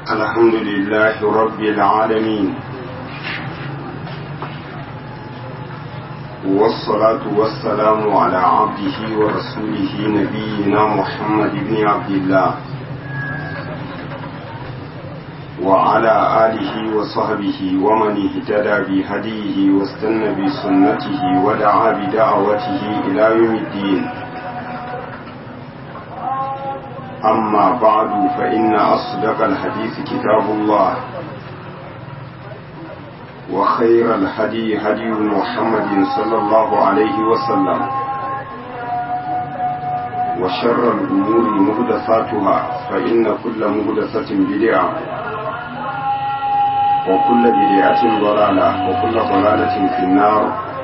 الحمد لله رب العالمين والصلاة والسلام على عبده ورسوله نبينا محمد بن عبد الله وعلى آله وصحبه ومن اهتدى بهديه واستنى بسنته ودعا بدعوته إلى يوم الدين أما بعد فإن أصدق الحديث كتاب الله وخير الهدي هدي محمد صلى الله عليه وسلم وشر الأمور مهدفاتها فإن كل مهدفة بدعة وكل بدعة ضلالة وكل ضلالة في النار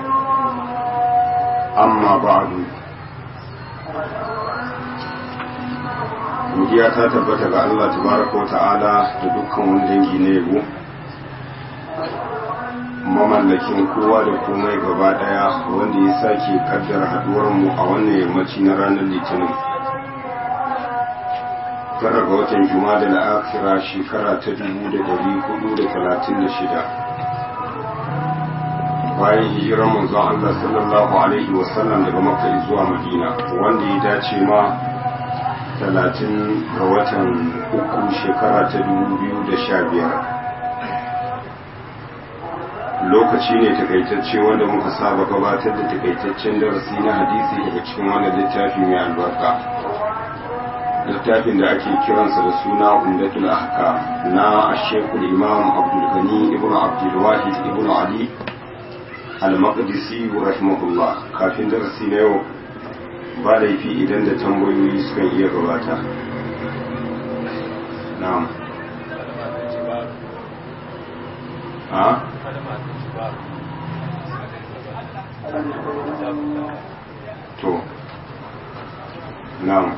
أما بعد godiya ta tabbata ga Allah tabaraka wa ta'ala da dukkan wani dangi na yabo mamallakin kowa da komai gaba daya wanda ya sake kaddara haduwar mu a wannan yammaci na ranar litinin tara ga watan juma'a da la'akira shekara ta dubu da dari hudu da talatin da shida bayan hijirar manzon Allah sallallahu alaihi wasallam daga makka zuwa madina wanda ya dace ma talatin ga watan uku shekara ta dubu biyu da sha biyar lokaci ne takaitacce wanda muka saba gabatar da takaitaccen darasi na hadisi daga cikin wannan littafi mai albarka littafin da ake kiransa da suna umdatul ahka na ashekul imam abdulgani ibn abdulwahid ibn ali al-maqdisi rahimahullah kafin darasi na yau ba laifi idan da tambayoyi sukan iya gabata na'am a to na'am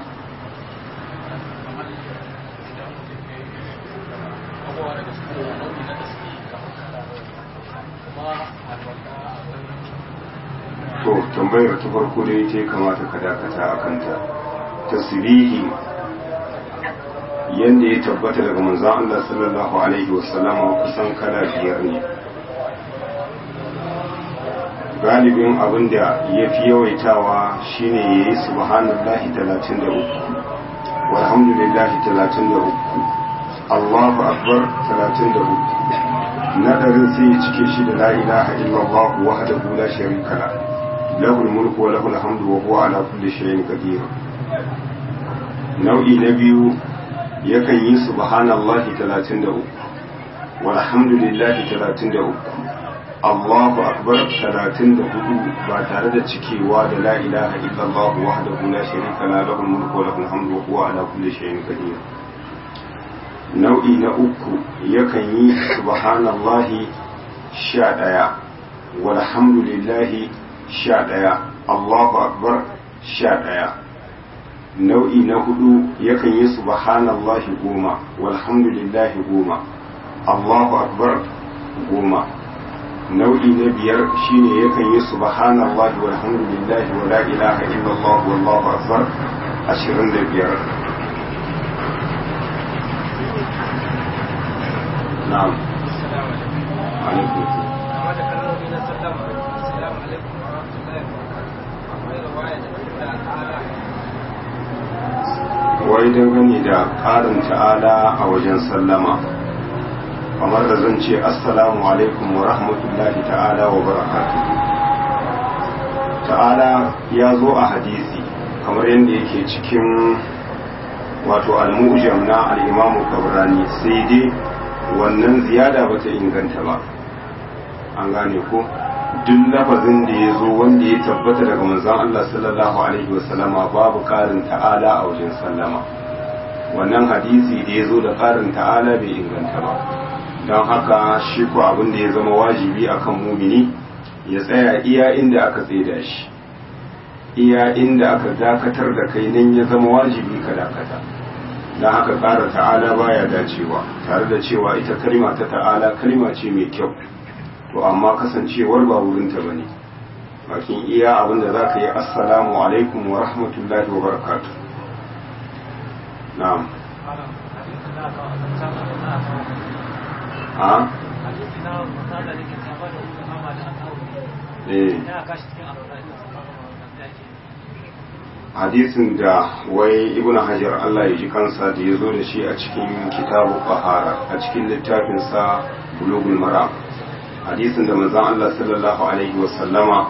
to tambayar ta farko da ita kamata ka dakata a kanta tasbihi yanda ya tabbata daga manzon Allah sallallahu alaihi wasallam kusan kala biyar ne galibin abin da ya fi yawaitawa shine ya yi subhanallahi 33 walhamdulillahi 33 Allahu akbar 33 nadarin sai ya cike shi da la ilaha illallah wahdahu la sharika lahu له الملك وله الحمد وهو على كل شيء قدير nau'i na biyu yakan yi subhanallahi 33 walhamdulillahi 33 Allahu akbar 34 ba tare da cikewa da la ilaha illallah wahdahu la sharika la lahu mulku wa lahu alhamdu wa huwa ala kulli shay'in qadir nau'i na uku yakan yi subhanallahi 11 walhamdulillahi sha ɗaya Allahu Akbar sha ɗaya nau'i na hudu yakan yi subhanallahi goma walhamdulillahi goma Allahu Akbar goma nau'i na biyar shine yakan yi subhanallahi walhamdulillahi wa la ilaha illallah wallahu akbar ashirin da biyar na'am alaikum wai dangane da ƙarin ta'ala a wajen sallama kamar da zan ce assalamu alaikum wa rahmatullahi ta'ala wa barakatuhu ta'ala ya zo a hadisi kamar yadda yake cikin wato al-mujam na al-imamu kabrani sai dai wannan ziyada bata inganta ba an gane ko duk lafazin da ya zo wanda ya tabbata daga manzon Allah sallallahu alaihi wasallama babu karin ta'ala a wajen sallama wannan hadisi da ya zo da karin ta'ala bai inganta ba don haka shi ko abin da ya zama wajibi akan mumini ya tsaya iya inda aka tsaida shi iya inda aka dakatar da kai nan ya zama wajibi ka dakata don haka ƙara ta'ala baya dacewa tare da cewa ita kalma ta ta'ala kalma ce mai kyau to amma kasancewar ba wurinta ba ne bakin iya abin da za ka yi assalamu alaikum wa rahmatullahi wa barakatu na'am a eh hadisin da wai ibnu hajar Allah ya ji kansa da ya zo da shi a cikin kitabu bahara a cikin littafinsa bulugul maram hadisin da manzon Allah sallallahu alaihi wasallama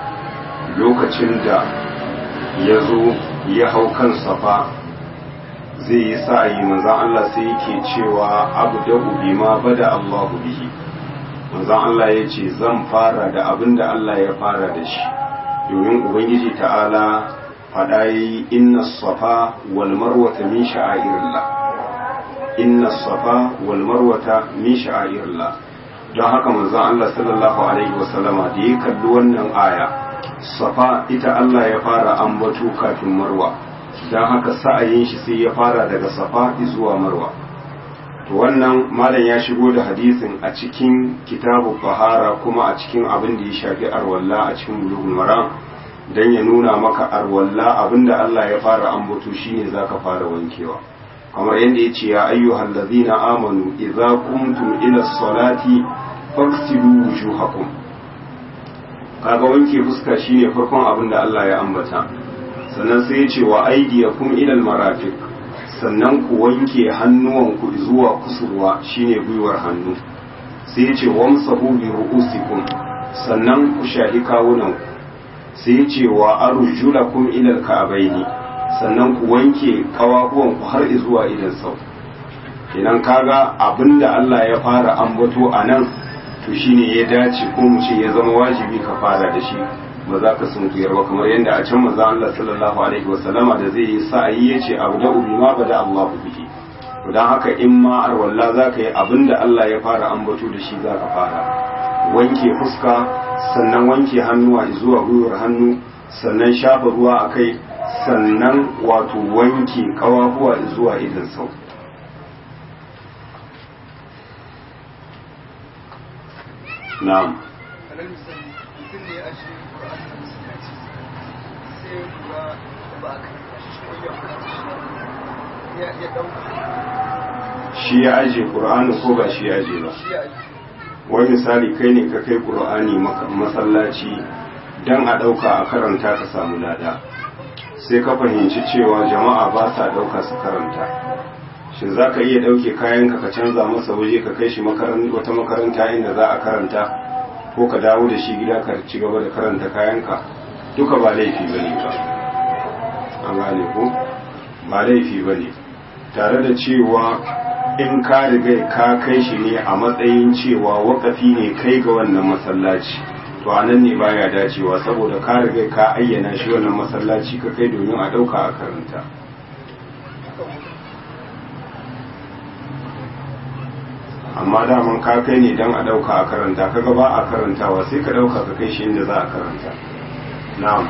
lokacin da ya zo ya hau kan safa zai yi sa'ayi manzon Allah sai yake cewa abu da bima bada Allahu bihi manzon Allah ya ce zan fara da abin da Allah ya fara da shi domin ubangiji ta'ala faɗa yi inna safa wal marwata min sha'airillah inna safa wal marwata min sha'airillah don haka manzon Allah sallallahu alaihi wasallama da ya kalli wannan aya safa ita Allah ya fara ambato kafin marwa don haka sa'ayin shi sai ya fara daga safa zuwa marwa to wannan malam ya shigo da hadisin a cikin kitabu bahara kuma a cikin abin da ya shafi arwalla a cikin bulughul maram dan ya nuna maka arwalla abinda Allah ya fara ambato shine zaka fara wankewa kamar yadda yace ya ayyuhal ladzina amanu idza qumtum ila salati faghsilu wujuhakum kaga wanke fuska shine farkon abinda Allah ya ambata sannan sai ya ce wa aydiyakum ila almarafiq sannan ku wanke hannuwanku zuwa kusurwa shine gwiwar hannu sai ya ce wamsahu bi ru'usikum sannan ku shahi kawunanku sai ya ce wa arjulakum ila alka'baini sannan ku wanke kawahuwanku har zuwa idan sau idan kaga abinda Allah ya fara ambato a nan to shine ya dace ko mu ce ya zama wajibi ka fara da shi ba za ka sunkuyar ba kamar yadda a can manzo Allah sallallahu alaihi wasallama da zai yi sa'ayi yace abu da ubi ma bada Allahu bihi to dan haka in ma arwalla za ka yi abinda Allah ya fara ambato da shi za ka fara wanke fuska sannan wanke hannuwa zuwa gwiwar hannu sannan shafa ruwa a kai sannan wato wanke kawahuwa zuwa idan sau na'am shi ya aje ƙur'ani ko ba shi ya aje ba wani misali kai ne ka kai ƙur'ani masallaci don a ɗauka a karanta ka samu lada sai ka fahimci cewa jama'a ba sa ɗauka su karanta shin za ka iya ɗauke kayanka ka canza masa waje ka kai shi wata makaranta inda za a karanta ko ka dawo da shi gida ka ci gaba da karanta kayanka duka ba laifi ba ne ba an gane ko ba laifi ba ne tare da cewa in ka riga ka kai shi ne a matsayin cewa wakafi ne kai ga wannan masallaci to a nan ne baya dacewa saboda ka riga ka ayyana shi wannan masallaci ka kai domin a ɗauka a karanta amma daman ka kai ne don a ɗauka a karanta kaga ba a karantawa sai ka ɗauka ka kai shi inda za a karanta na'am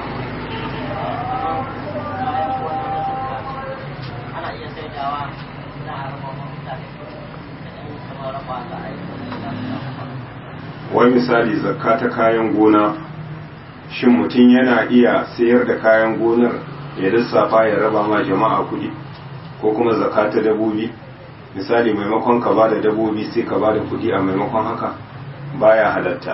wai misali zakka ta kayan gona shin mutum yana iya sayar da kayan gonar ya lissafa ya raba ma jama'a kuɗi ko kuma zakka ta dabobi misali maimakon ka ba da dabobi sai ka ba da kuɗi a maimakon haka baya halatta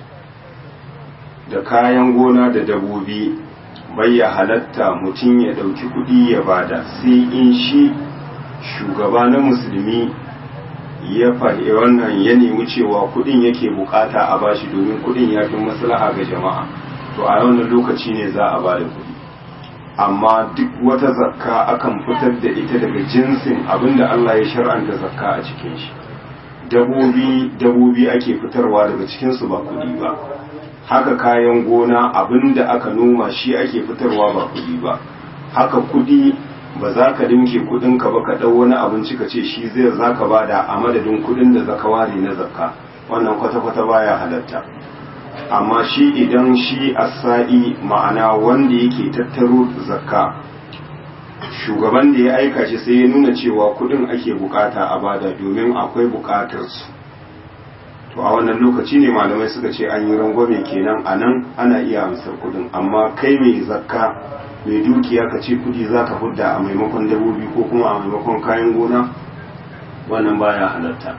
da kayan gona da dabobi ya halatta mutum ya ɗauki kuɗi ya bada sai in shi shugaba na musulmi ya faɗi wannan ya nemi cewa kuɗin yake bukata a bashi domin kuɗin ya fi maslaha ga jama'a to a wannan lokaci ne za a bada kuɗi amma duk wata zakka akan fitar da ita daga jinsin abinda Allah ya shar'anta zakka a cikin shi dabobi dabobi ake fitarwa daga cikin su ba kuɗi ba haka kayan gona abinda aka noma shi ake fitarwa ba kuɗi ba haka kuɗi ba za ka dinke kudinka ba ka ɗau wani abinci ka ce shi zai za ka bada a madadin kudin da zaka ware na zakka wannan kwata-kwata baya halatta amma shi idan shi asa'i ma'ana wanda yake tattaro zakka shugaban da ya aika shi sai ya nuna cewa kudin ake bukata a bada domin akwai bukatar su to a wannan lokaci ne malamai suka ce an yi rangwame kenan a nan ana iya amsar kudin amma kai mai zakka mai dukiya ka ce kudi za ka hudda a maimakon dabobi ko kuma a maimakon kayan gona wannan baya halatta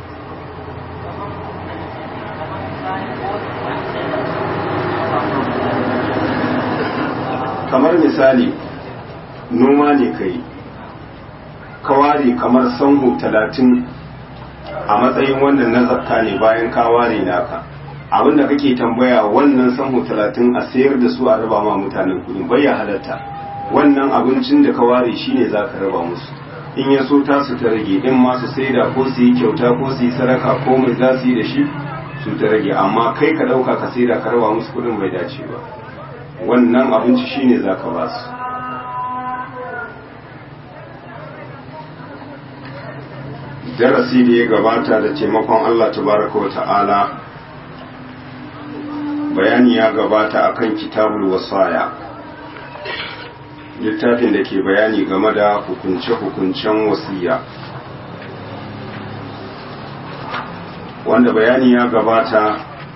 kamar misali noma ne kai kaware kamar sanhu talatin a matsayin wannan na zakka ne bayan kaware naka abinda kake tambaya wannan sanhu talatin a sayar da su a raba ma mutanen kudi bai ya halatta wannan abincin da kaware shine za ka raba musu in ya so ta su ta rage in ma su saida ko su yi kyauta ko su yi sadaka ko mai za su yi da shi su ta rage amma kai ka ɗauka ka saida ka raba musu kudin bai dace ba wannan abinci shine za ka ba su darasi da ya gabata da taimakon Allah tabaraka wa ta'ala bayani ya gabata akan kitabul wasaya littafin da ke bayani game da hukunce-hukuncen wasiya wanda bayani ya gabata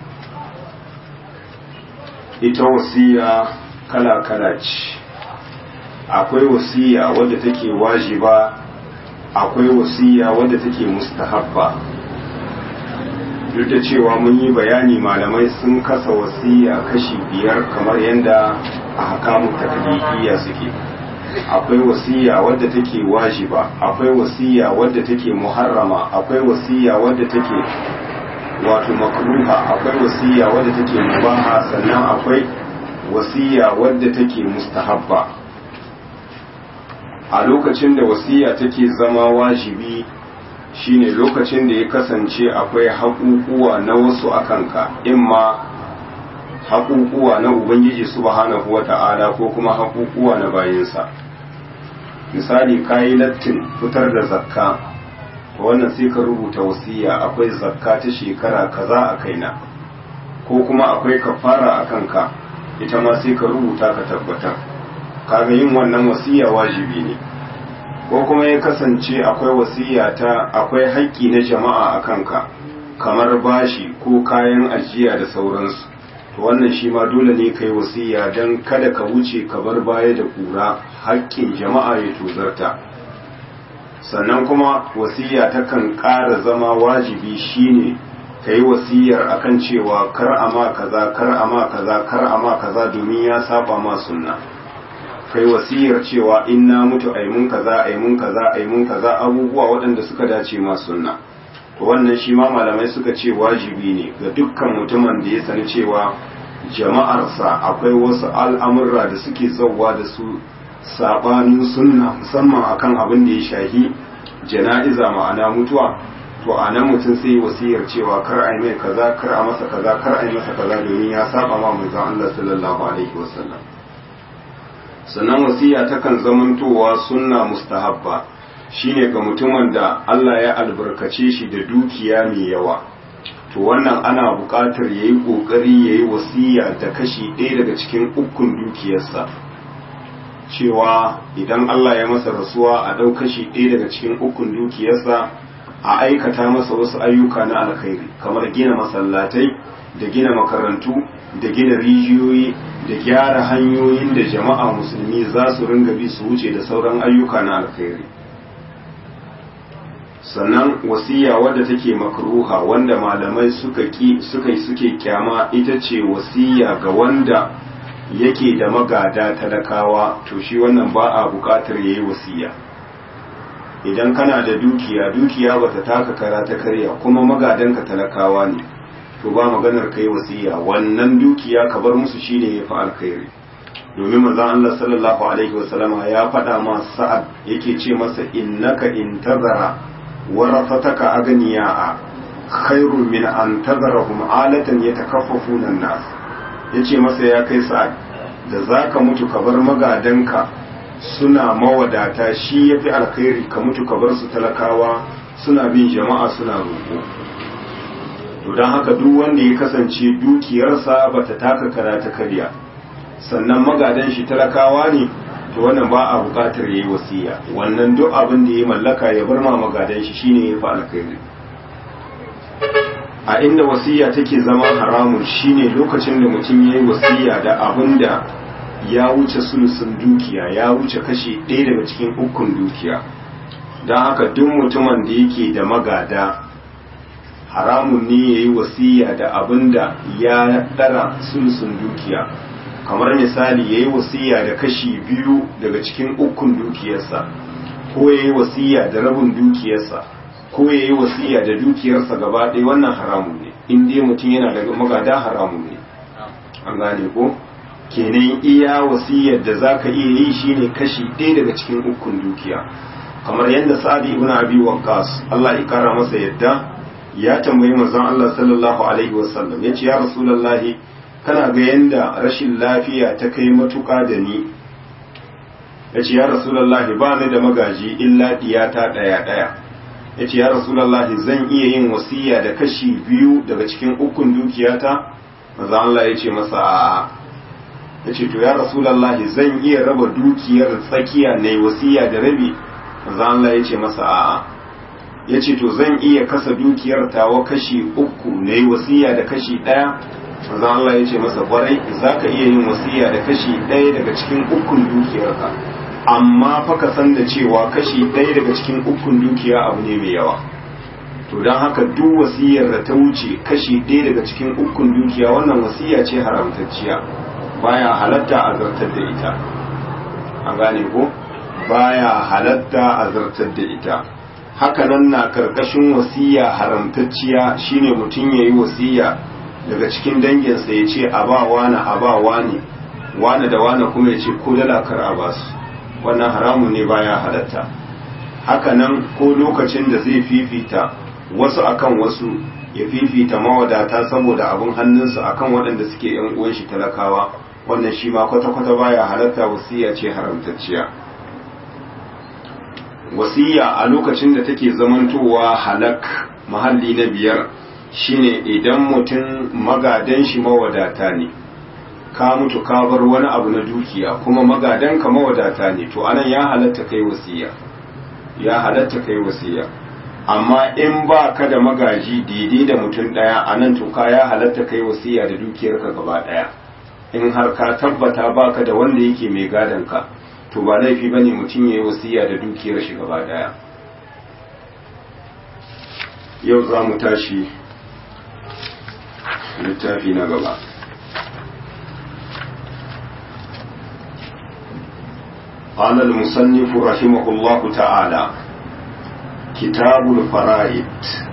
ita wasiya kala-kala ce akwai wasiya wadda take wajiba akwai wasiya wadda take mustahabba duk da cewa mun yi bayani malamai sun kasa wasiya kashi biyar kamar yadda a hakamun taklifiyya suke akwai wasiya wadda take wajiba akwai wasiya wadda take muharrama akwai wasiya wadda take wato makruha akwai wasiya wadda take mubaha sannan akwai wasiya wadda take mustahabba a lokacin da wasiya take zama wajibi shine lokacin da ya kasance akwai haƙuƙuwa na wasu akanka imma haƙuƙuwa na ubangiji subhanahu wata'ala ko kuma haƙuƙuwa na bayinsa misali kayi lattin fitar da zakka wannan sai ka rubuta wasiya akwai zakka ta shekara kaza a kaina ko kuma akwai kafara a kanka ita ma sai ka rubuta ka tabbatar kaga yin wannan wasiya wajibi ne ko kuma ya kasance akwai wasiya ta akwai haƙƙi na jama'a a kanka kamar bashi ko kayan ajiya da sauransu to wannan shi ma dole ne kai wasiya don kada ka wuce ka bar baya da kura haƙƙin jama'a ya tozarta sannan kuma wasiya takan ƙara zama wajibi shine ka yi wasiyar akan cewa kar ama kaza kar ama kaza kar ama kaza domin ya saba ma sunna kai wasiyar cewa in na mutu ai mun kaza ai mun kaza ai mun kaza abubuwa waɗanda suka dace ma sunna to wannan shi ma malamai suka ce wajibi ne ga dukkan mutumin da ya sani cewa jama'arsa akwai wasu al'amurra da suke zauwa da su sabanin sunna musamman akan abin da ya shahi jana'iza ma'ana mutuwa to a nan mutum sai wasiyar cewa kar a yi mai kaza kar a masa kaza kar a yi masa kaza domin ya saba ma manzon Allah sallallahu alaihi wasallam sannan wasiya takan zamantowa sunna mustahabba shine ga mutumin da Allah ya albarkace shi da dukiya mai yawa to wannan ana buƙatar ya yi ƙoƙari ya yi wasiya da kashi ɗaya daga cikin ukun dukiyarsa cewa idan Allah ya masa rasuwa a ɗau kashi ɗaya daga cikin ukun dukiyarsa a aikata masa wasu ayyuka na alkhairi kamar gina masallatai da gina makarantu da gina rijiyoyi da gyara hanyoyin da jama'a musulmi za su ringa bi su wuce da sauran ayyuka na alkhairi sannan wasiya wadda take makruha wanda malamai suka ki suka suke kyama ita ce wasiya ga wanda yake da magada talakawa to shi wannan ba a bukatar yayi wasiya idan kana da dukiya dukiya bata taka kara ta karya kuma magadanka talakawa ne to ba maganar kai wasiya wannan dukiya ka bar musu shine yafi alkhairi domin manzon Allah sallallahu alaihi wasallama ya faɗa ma sa'ad yake ce masa innaka intazara warafataka aganiya'a khairun min an tazarahum alatan yatakaffafuna an-nas yace masa ya kai sa'ad da zaka mutu ka bar magadanka suna mawadata shi yafi alkhairi ka mutu ka bar su talakawa suna bin jama'a suna roƙo to don haka duk wanda ya kasance dukiyarsa bata taka karata karya sannan magadan shi talakawa ne to wannan ba a buƙatar yayi wasiya wannan duk abin da ya mallaka ya bar ma magadan shi shine ya fi alkhairi a inda wasiya take zama haramun shine lokacin da mutum yayi wasiya da abin da ya wuce sulusun dukiya ya wuce kashi ɗaya daga cikin ukun dukiya don haka duk mutumin da yake da magada haramun ne ya yi wasiya da abin da ya ɗara sulusun dukiya kamar misali ya yi wasiya da kashi biyu daga cikin ukun dukiyarsa ko ya yi wasiya da rabin dukiyarsa ko ya yi wasiya da dukiyarsa gaba ɗaya wannan haramun ne in dai mutum yana da magada haramun ne an gane ko kenan iya wasiyar da za ka iya yi shine kashi ɗaya daga cikin ukun dukiya kamar yadda sa'ad ibn abi waqqas Allah ya kara masa yadda ya tambayi manzon Allah sallallahu alaihi wasallam yace ya rasulullahi kana ga yanda rashin lafiya ta kai matuƙa da ni yace ya rasulullahi ba ni da magaji illa diyata daya daya yace ya rasulullahi zan iya yin wasiya da kashi biyu daga cikin ukun dukiyata manzon Allah yace masa a'a yace to ya rasulullahi zan iya raba dukiyar tsakiya ne wasiya da rabi manzo Allah ya ce masa a'a ya ce to zan iya kasa dukiyar tawa kashi uku na yi wasiya da kashi ɗaya manzo Allah ya ce masa kwarai za ka iya yin wasiya da kashi ɗaya daga cikin ukun dukiyarka amma fa ka san da cewa kashi ɗaya daga cikin ukun dukiya abu ne mai yawa to don haka duk wasiyar da ta wuce kashi ɗaya daga cikin ukun dukiya wannan wasiya ce haramtacciya baya halatta a zartar da ita an gane ko baya halatta a zartar da ita hakanan na karkashin wasiya haramtacciya shine mutum ya yi wasiya daga cikin danginsa ya ce a ba wani a ba wani wani da wani kuma ya ce ko dala kar a ba su wannan haramun ne baya halatta hakanan ko lokacin da zai fifita wasu akan wasu ya fifita mawadata saboda abin hannunsu akan waɗanda suke yan uwan shi talakawa wannan shi ma kwata-kwata baya halatta wasiya ce haramtacciya wasiya a lokacin da take zamantowa halak mahalli na biyar shine idan mutum magadan shi mawadata ne ka mutu ka bar wani abu na dukiya kuma magadan ka mawadata ne to anan ya halatta kai wasiya ya halatta kai wasiya amma in ba ka da magaji daidai da mutum daya anan to ka ya halatta kai wasiya da dukiyarka gaba daya in har ka tabbata baka da wanda yake mai gadon ka to ba laifi bane mutum ya yi wasiya da dukiyar shi gaba daya yau za mu tashi littafi na gaba قال المصنف رحمه الله تعالى كتاب الفرائد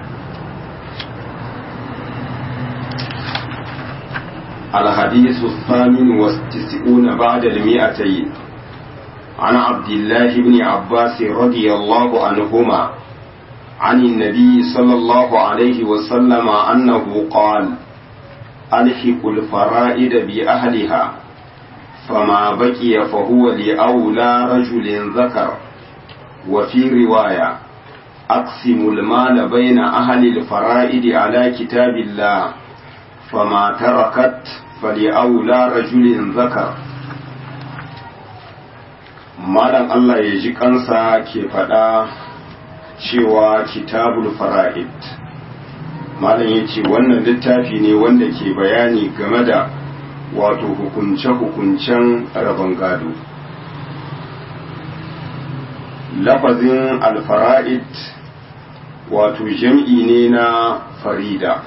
الحديث الثامن والتسعون بعد المئتين عن عبد الله بن عباس رضي الله عنهما عن النبي صلى الله عليه وسلم أنه قال ألحق الفرائد بأهلها فما بقي فهو لأولى رجل ذكر وفي رواية أقسم المال بين أهل الفرائد على كتاب الله فما تركت فلأولى رجل ذكر malam Allah ya ji kansa ke faɗa cewa kitabul fara'id malam ya ce wannan littafi ne wanda ke bayani game da wato hukunce-hukuncen rabon gado lafazin alfara'id wato jam'i ne na farida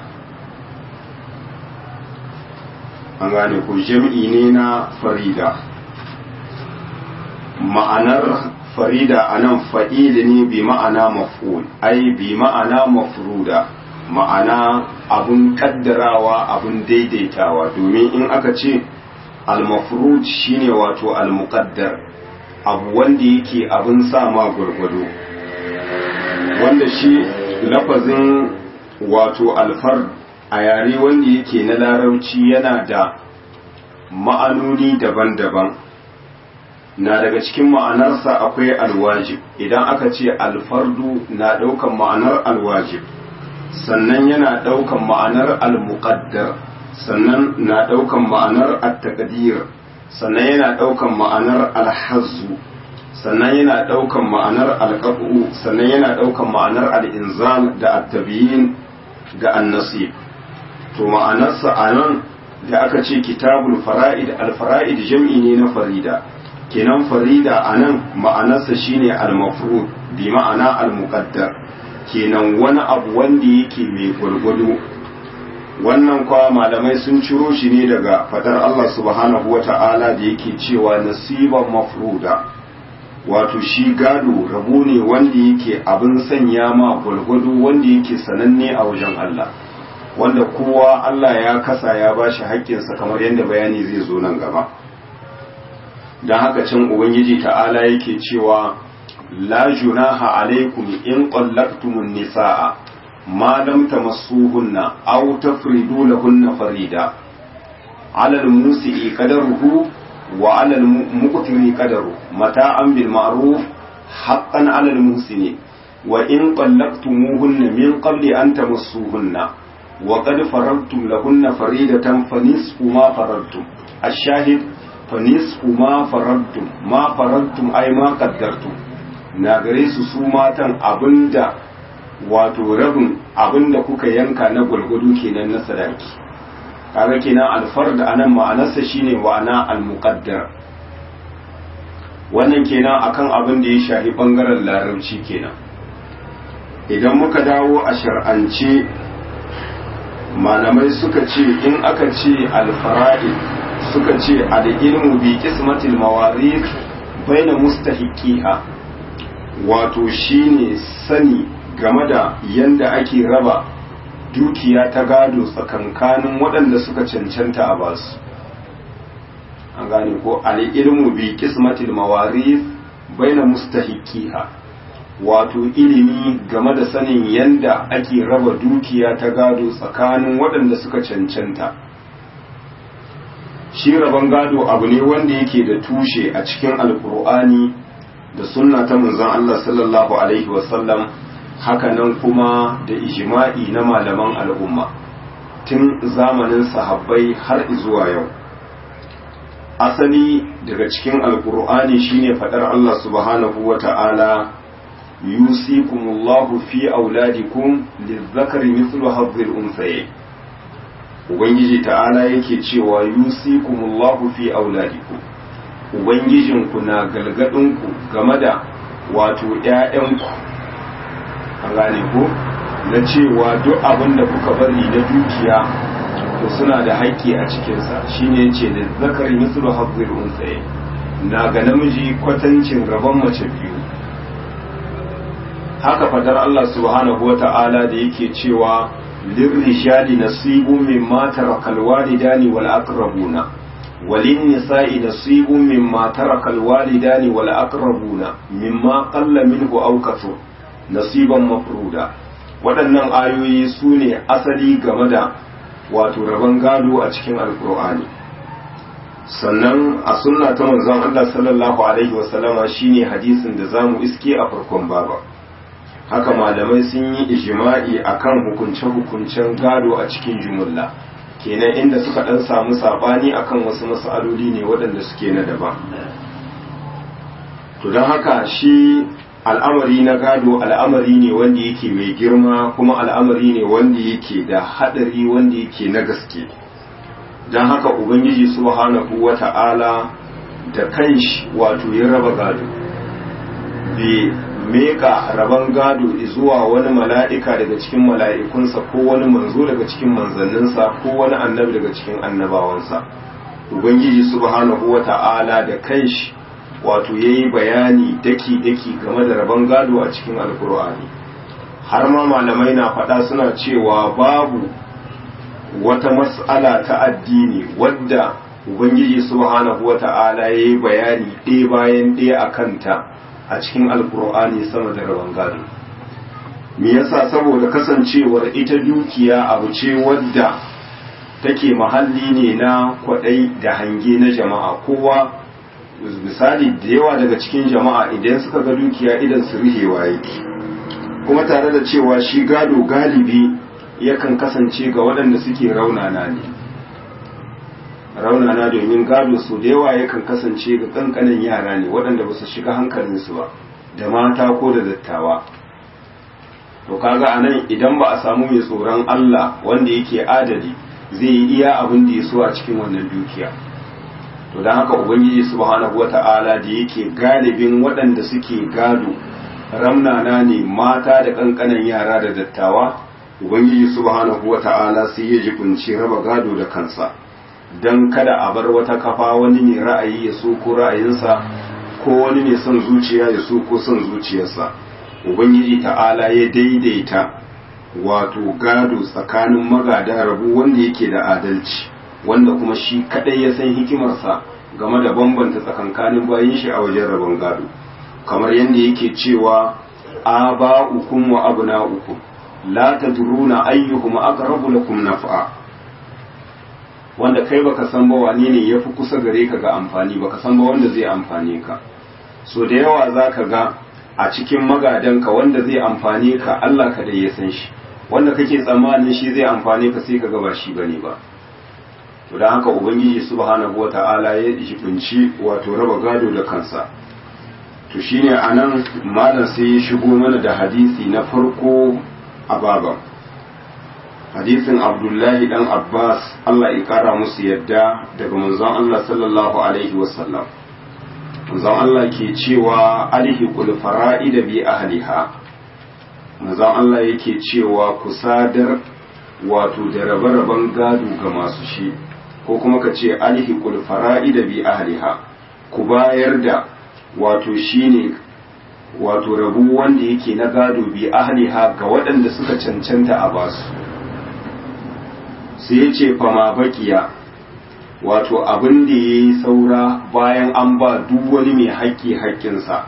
an gane ko jam'i ne na farida ma'anar farida a nan fa'ili ne bi ma'ana maf'ul ai bi ma'ana mafruda ma'ana abun kaddarawa abun daidaitawa domin in aka ce al-mafrud shine wato al-muqaddar abu wanda yake abun sa ma gwargwado wanda shi lafazin wato alfar a yare wanda yake na larauci yana da ma'anoni daban-daban na daga cikin ma'anarsa akwai alwajib idan aka ce alfardu na ɗaukan ma'anar alwajib sannan yana ɗaukan ma'anar almuqaddar sannan na ɗaukan ma'anar at-taqdir sannan yana ɗaukan ma'anar alhazzu sannan yana ɗaukan ma'anar alqabu sannan yana ɗaukan ma'anar al-inzal da at-tabyin ga an-nasib to ma'anarsa anan da aka ce kitabul fara'id al-fara'id jam'i ne na farida kenan farida anan ma'anarsa shine al-mafrud bi ma'ana al-muqaddar kenan wani abu wanda yake mai gwargwado wannan kwa malamai sun ciro shi ne daga fadar Allah subhanahu wata'ala da yake cewa nasiban mafruda wato shi gado rabo ne wanda yake abin sanya ma gwargwado wanda yake sananne a wajen Allah wanda kowa Allah ya kasa ya ba shi haƙƙinsa kamar yadda bayani zai zo nan gaba don haka can ubangiji ta'ala yake cewa la junaha alaikum in qallaqtumun nisaa ma lam tamassuhunna aw tafridu lahunna farida ala al-musi'i qadaruhu wa ala al-muqtiri qadaru mata'an bil ma'ruf haqqan ala al-muhsini wa in qallaqtumuhunna min qabli an tamassuhunna وقد فرضتم لهن فريدة فنصف ما فرضتم الشاهد فنصف ما فرضتم ما فرضتم أي ما قدرتم na gare su su matan abinda wato rabin abinda kuka yanka na gwalgwado kenan na sadaki kaga kenan alfar da anan ma'anarsa shine wa'ana almuqaddar wannan kenan akan abin da ya shafi bangaren larabci kenan idan muka dawo a shar'ance malamai suka ce in aka ce alfara'i suka ce al'ilmu bi kismatil mawarid baina mustahiqiha wato shine sani game da yanda ake raba dukiya ta gado tsakankanin waɗanda suka cancanta a basu an gane ko al'ilmu bi kismatil mawarid baina mustahiqiha wato ilimi game da sanin yanda ake raba dukiya ta gado tsakanin waɗanda suka cancanta shi raban gado abu ne wanda yake da tushe a cikin alkur'ani da sunna ta manzon Allah sallallahu alaihi wasallam hakanan kuma da ijma'i na malaman al'umma tun zamanin sahabbai har zuwa yau asali daga cikin alkur'ani shine fadar Allah subhanahu wa ta'ala yusikumullahu fi auladikum lizzakari mithlu hadhil unthayayn ubangiji ta'ala yake cewa yusikumullahu fi auladikum ubangijinku na galgadinku game da wato ƴaƴanku an gane ko na cewa duk abin da kuka bari na dukiya to suna da haƙƙi a cikinsa shine yace da zakari mithlu hadhil unthayayn na ga namiji kwatancin gaban mace biyu haka fadar Allah subhanahu wata'ala da yake cewa lirrijali nasibun mimma tarakal walidani wal aqrabuna walin nisa'i nasibun mimma tarakal walidani wal aqrabuna mimma qalla minhu aw kathur nasiban mafruda waɗannan ayoyi su ne asali game da wato rabon gado a cikin alkur'ani sannan a sunna ta manzon Allah sallallahu alaihi wasallama shine hadisin da zamu iske a farkon baba haka malamai sun yi ijma'i akan hukunce-hukuncen gado a cikin jumulla kenan inda suka dan samu sabani akan wasu mas'aloli ne waɗanda suke na daban to don haka shi al'amari na gado al'amari ne wanda yake mai girma kuma al'amari ne wanda yake da hadari wanda yake na gaske don haka ubangiji subhanahu wata'ala da kanshi wato ya raba gado bai meka raban gado zuwa wani mala'ika daga cikin mala'ikunsa ko wani manzo daga cikin manzanninsa ko wani annabi daga cikin annabawansa ubangiji subhanahu wata'ala da kanshi wato ya yi bayani daki-daki game da rabon gado a cikin alkur'ani har ma malamai na faɗa suna cewa babu wata mas'ala ta addini wadda ubangiji subhanahu wata'ala ya yi bayani ɗaya bayan ɗaya a kanta a cikin alkur'ani sama da rabon gado me yasa saboda kasancewar ita dukiya abu ce wadda take mahalli ne na kwaɗai da hange na jama'a kowa misali da yawa daga cikin jama'a idan suka ga dukiya idan su rihewa yake kuma tare da cewa shi gado galibi yakan kasance ga waɗanda suke raunana ne raunana domin gado su da yawa yakan kasance ga ƙanƙanin yara ne waɗanda ba su shiga hankalinsu ba da mata ko da dattawa to kaga a nan idan ba a samu mai tsoron Allah wanda yake adali zai yi iya abin da ya so a cikin wannan dukiya to don haka ubangiji subhanahu wata'ala da yake galibin waɗanda suke gado ramnana ne mata da ƙanƙanan yara da dattawa ubangiji subhanahu wata'ala sai ya jibinci raba gado da kansa don kada a bar wata kafa wani mai ra'ayi ya so ko ra'ayinsa ko wani mai son zuciya ya so ko son zuciyarsa ubangiji ta'ala ya daidaita wato gado tsakanin magada rabu wanda yake da adalci wanda kuma shi kadai ya san hikimarsa game da bambanta tsakankanin bayin shi a wajen rabon gado kamar yadda yake cewa aba'ukum wa abna'ukum la tadruna ayyuhum aqrabu lakum naf'a wanda kai baka san ba wane ne yafi kusa gare ka ga amfani baka san ba wanda zai amfane ka so da yawa zaka ga a cikin magadanka wanda zai amfane ka Allah ka dai ya san shi wanda kake tsammanin shi zai amfane ka sai ka ga ba shi bane ba to dan haka ubangiji subhanahu wata'ala ya jibinci wato raba gado da kansa to shine anan malam sai ya shigo mana da hadisi na farko a baban hadisin abdullahi dan abbas Allah ya kara musu yadda daga manzon Allah sallallahu alaihi wasallam manzon Allah ke cewa alhiqul fara'ida bi ahliha manzon Allah yake cewa ku sadar wato da rabe-raben gado ga masu shi ko kuma ka ce alhiqul fara'ida bi ahliha ku bayar da wato shine wato rabu wanda yake na gado bi ahliha ga waɗanda suka cancanta a basu sai ya ce fama bakiya wato abin da ya yi saura bayan an ba duk wani mai haƙƙi haƙƙinsa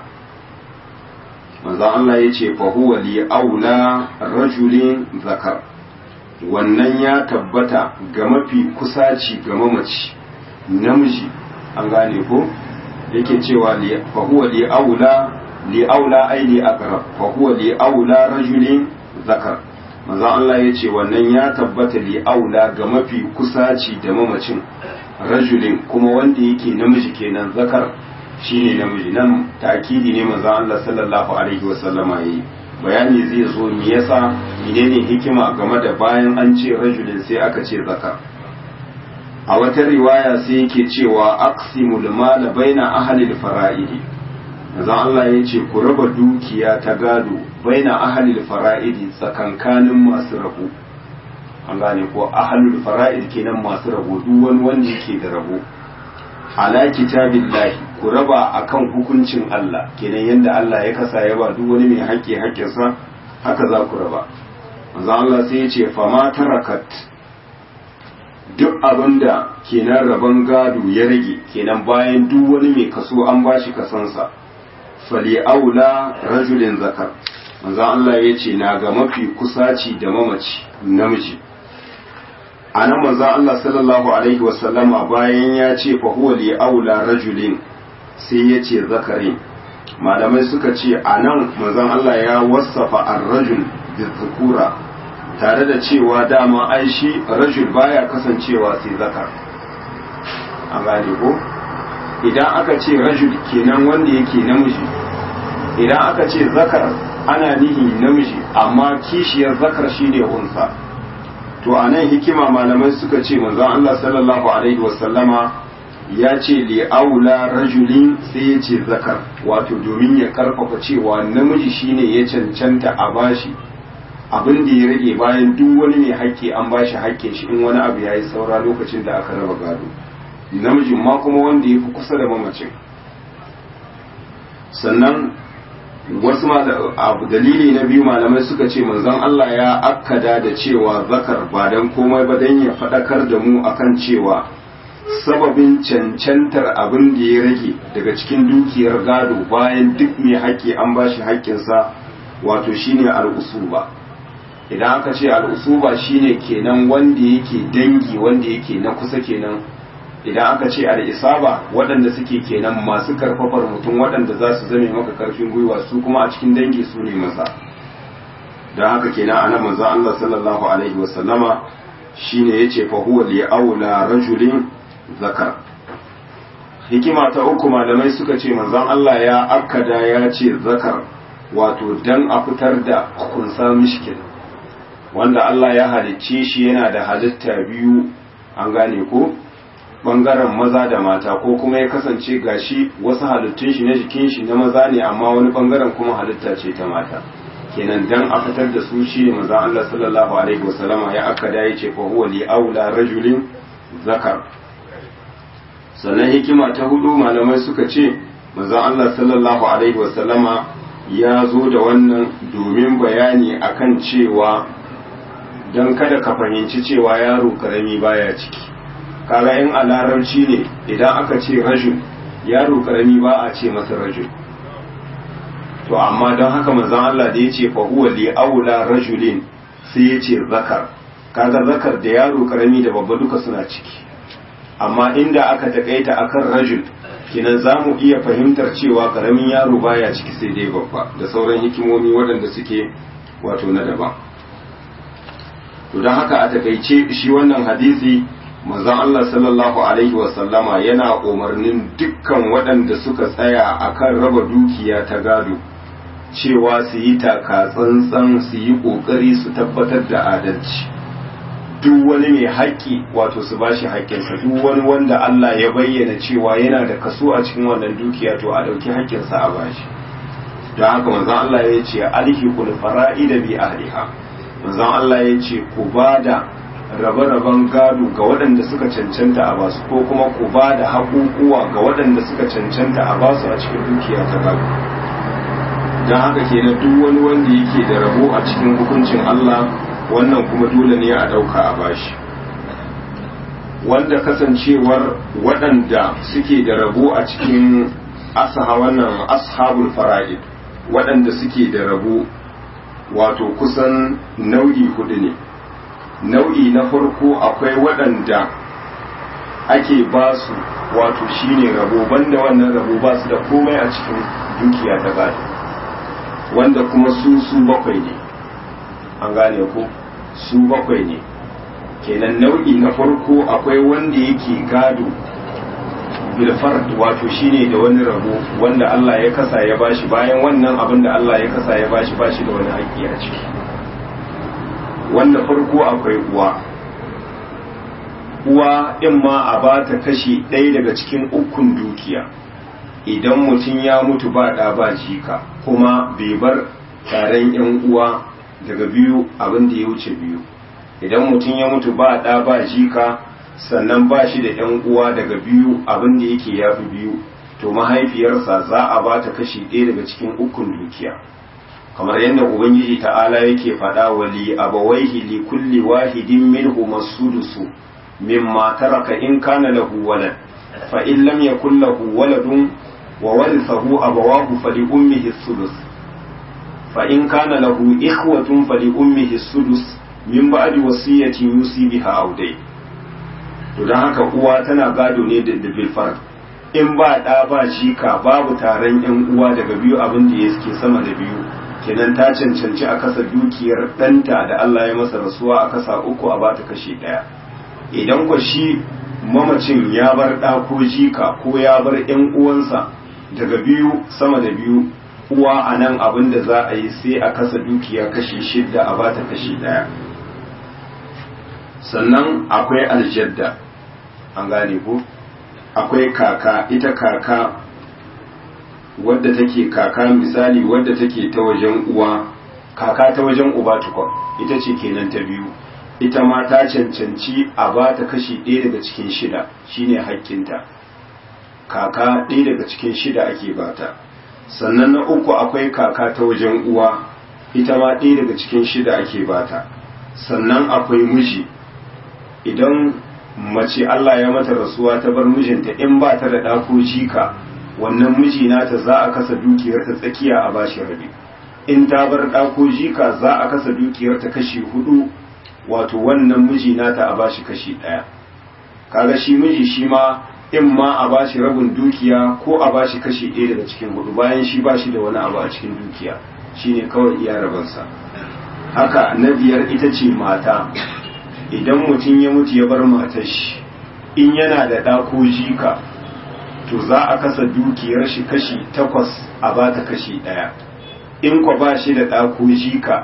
manzan Allah ya ce fahuwa li aula rajulin zakar wannan ya tabbata ga mafi kusaci ga mamaci namiji an gane ko yake cewa fahuwa li aula li aula ai li aqrab fahuwa li aula rajulin zakar manzon Allah ya ce wannan ya tabbata li aula ga mafi kusaci da mamacin rajulin kuma wanda yake namiji kenan zakar shine namiji nan takidi ne manzon Allah sallallahu alaihi wasallama yayi bayani zai zo me yasa menene hikima game da bayan an ce rajulin sai aka ce zakar a wata riwaya sai yake cewa aqsimul mal baina ahli al-fara'idi manzon Allah ya ce ku raba dukiya ta gado baina ahalil fara'idi tsakankanin masu rabo an gane ko ahalul fara'id kenan masu rabo duk wani wanda yake da rabo ala kitabillahi ku raba akan hukuncin Allah kenan yanda Allah ya kasa ya ba duk wani mai haƙƙi haƙƙinsa haka za ku raba manzo Allah sai ya ce fama tarakat duk abinda kenan rabon gado ya rage kenan bayan duk wani mai kaso an bashi kasansa fali aula rajulin zakar manzon Allah ya ce na ga mafi kusaci da mamaci namiji a nan manzon Allah sallallahu alaihi wasallama bayan ya ce fa huwa li aula rajulin sai ya ce zakarin malamai suka ce a nan manzon Allah ya wasafa ar-rajul bi zukura tare da cewa dama ai shi rajul baya kasancewa sai zakar an gane ko idan aka ce rajul kenan wanda yake namiji idan aka ce zakar ana nihi namiji amma kishiyar zakar shine unsa to a nan hikima malamai suka ce manzon Allah sallallahu alaihi wasallama ya ce li aula rajulin sai ya ce zakar wato domin ya karfafa cewa namiji shine ya cancanta a bashi abin da ya rage bayan duk wani mai haƙƙi an bashi haƙƙin shi in wani abu yayi saura lokacin da aka raba gado namijin ma kuma wanda ya fi kusa da mamacin sannan wasu abu dalili na biyu malamai suka ce manzon Allah ya akkada da cewa zakar ba dan komai ba dan ya faɗakar da mu akan cewa sababin cancantar abin da ya rage daga cikin dukiyar gado bayan duk mai haƙƙi an ba shi haƙƙinsa wato shine al'usuba idan aka ce al'usuba shine kenan wanda yake dangi wanda yake na kusa kenan idan aka ce al'isaba waɗanda suke kenan masu karfafar mutum waɗanda za su zame maka karfin gwiwa su kuma a cikin dangi su ne masa don haka kenan ana manzo Allah sallallahu alaihi wasallama shine yace fa huwa li aula rajulin zakar hikima ta uku malamai suka ce manzon Allah ya akkada ya ce zakar wato dan a fitar da kunsa mishkin wanda Allah ya halicce shi yana da halitta biyu an gane ko bangaren maza da mata ko kuma ya kasance gashi wasu halittun shi na jikin shi na maza ne amma wani bangaren kuma halitta ce ta mata kenan dan a fitar da su shi ne maza Allah sallallahu alaihi wasallama ya aka da yace fa huwa li aula rajulin zakar sannan hikima ta hudu malamai suka ce maza Allah sallallahu alaihi wasallama ya zo da wannan domin bayani akan cewa don kada ka fahimci cewa yaro karami baya ciki kaga in a larabci ne idan aka ce rajul yaro karami ba a ce masa rajul to amma don haka manzon Allah da ya ce fa huwa li aula rajulin sai ya ce zakar kaga zakar da yaro karami da babba duka suna ciki amma inda aka takaita akan rajul kinan za mu iya fahimtar cewa karamin yaro baya ciki sai dai babba da sauran hikimomi waɗanda suke wato na daban to don haka a takaice shi wannan hadisi manzon Allah sallallahu alaihi wasallama yana umarnin dukkan waɗanda suka tsaya akan raba dukiya ta gado cewa su yi taka tsantsan su yi ƙoƙari su tabbatar da adalci duk wani mai haƙƙi wato su ba shi haƙƙinsa duk wani wanda Allah ya bayyana cewa yana da kaso a cikin wannan dukiya to a ɗauki haƙƙinsa a bashi don haka manzon Allah ya ce alhiqul fara'ida bi ahliha manzon Allah ya ce ku ba da rabe-raben gado ga waɗanda suka cancanta a basu ko kuma ku ba da haƙuƙuwa ga waɗanda suka cancanta a basu a cikin dukiya ta gado don haka kenan duk wani wanda yake da rabo a cikin hukuncin Allah wannan kuma dole ne a ɗauka a bashi wanda kasancewar waɗanda suke da rabo a cikin asaha wannan ashabul fara'id waɗanda suke da rabo wato kusan nau'i hudu ne nau'i na farko akwai waɗanda ake ba su wato shine rabo banda wannan rabo ba su da komai a cikin dukiya ta gado wanda kuma su su bakwai ne an gane ku su bakwai ne kenan nau'i na farko akwai wanda yake gado bilfard wato shine da wani rabo wanda Allah ya kasa ya bashi bayan wannan abin da Allah ya kasa ya bashi bashi da wani haƙƙi a ciki wanda farko akwai uwa uwa in ma a ba ta kashi ɗaya daga cikin ukun dukiya idan mutum ya mutu ba ɗa ba jika kuma bai bar taron yan uwa daga biyu abin da ya wuce biyu idan mutum ya mutu ba ɗa ba jika sannan ba shi da ‘yan uwa daga biyu abin da yake ya fi biyu to mahaifiyarsa za a ba ta kashi ɗaya daga cikin ukun dukiya kamar yadda ubangiji ta'ala yake faɗa wa li abawaihi li kulli wahidin minhu masudusu mimma taraka in kana lahu walad fa in lam yakul lahu waladun wa warithahu abawahu fali ummihi sudus fa in kana lahu ikhwatun fali ummihi sudus min ba'di wasiyatin yusi biha aw dai to don haka uwa tana gado ne da bilfar in ba ɗa ba jika babu taron yan uwa daga biyu abin da ya suke sama da biyu kenan ta cancanci a kasa dukiyar ɗanta da Allah ya masa rasuwa a kasa uku a bata kashi ɗaya idan kwa shi mamacin ya bar ɗa ko jika ko ya bar yan uwansa daga biyu sama da biyu uwa a nan abin da za a yi sai a kasa dukiya kashi shidda a bata kashi ɗaya sannan akwai aljadda an gane ko akwai kaka ita kaka wadda take kaka misali wadda take ta wajen uwa kaka ta wajen uba tukwa ita ce kenan ta biyu ita ma ta cancanci a ba ta kashi ɗaya daga cikin shida shine haƙƙinta kaka ɗaya daga cikin shida ake bata sannan na uku akwai kaka ta wajen uwa ita ma ɗaya daga cikin shida ake bata sannan akwai miji idan mace Allah ya mata rasuwa ta bar mijinta in ba ta da ɗako jika wannan miji nata za a kasa dukiyar ta tsakiya a bashi rabi in ta bar ɗako jika za a kasa dukiyar ta kashi hudu wato wannan miji nata a bashi kashi ɗaya kaga shi miji shi ma in ma a bashi rabin dukiya ko a bashi kashi ɗaya daga cikin hudu bayan shi bashi da wani abu a cikin dukiya shine kawai iya rabansa haka na biyar ita ce mata idan mutum ya mutu ya bar matar shi in yana da ɗa ko jika to za a kasa dukiyar shi kashi takwas a bata kashi ɗaya in kwa ba shi da ɗa ko jika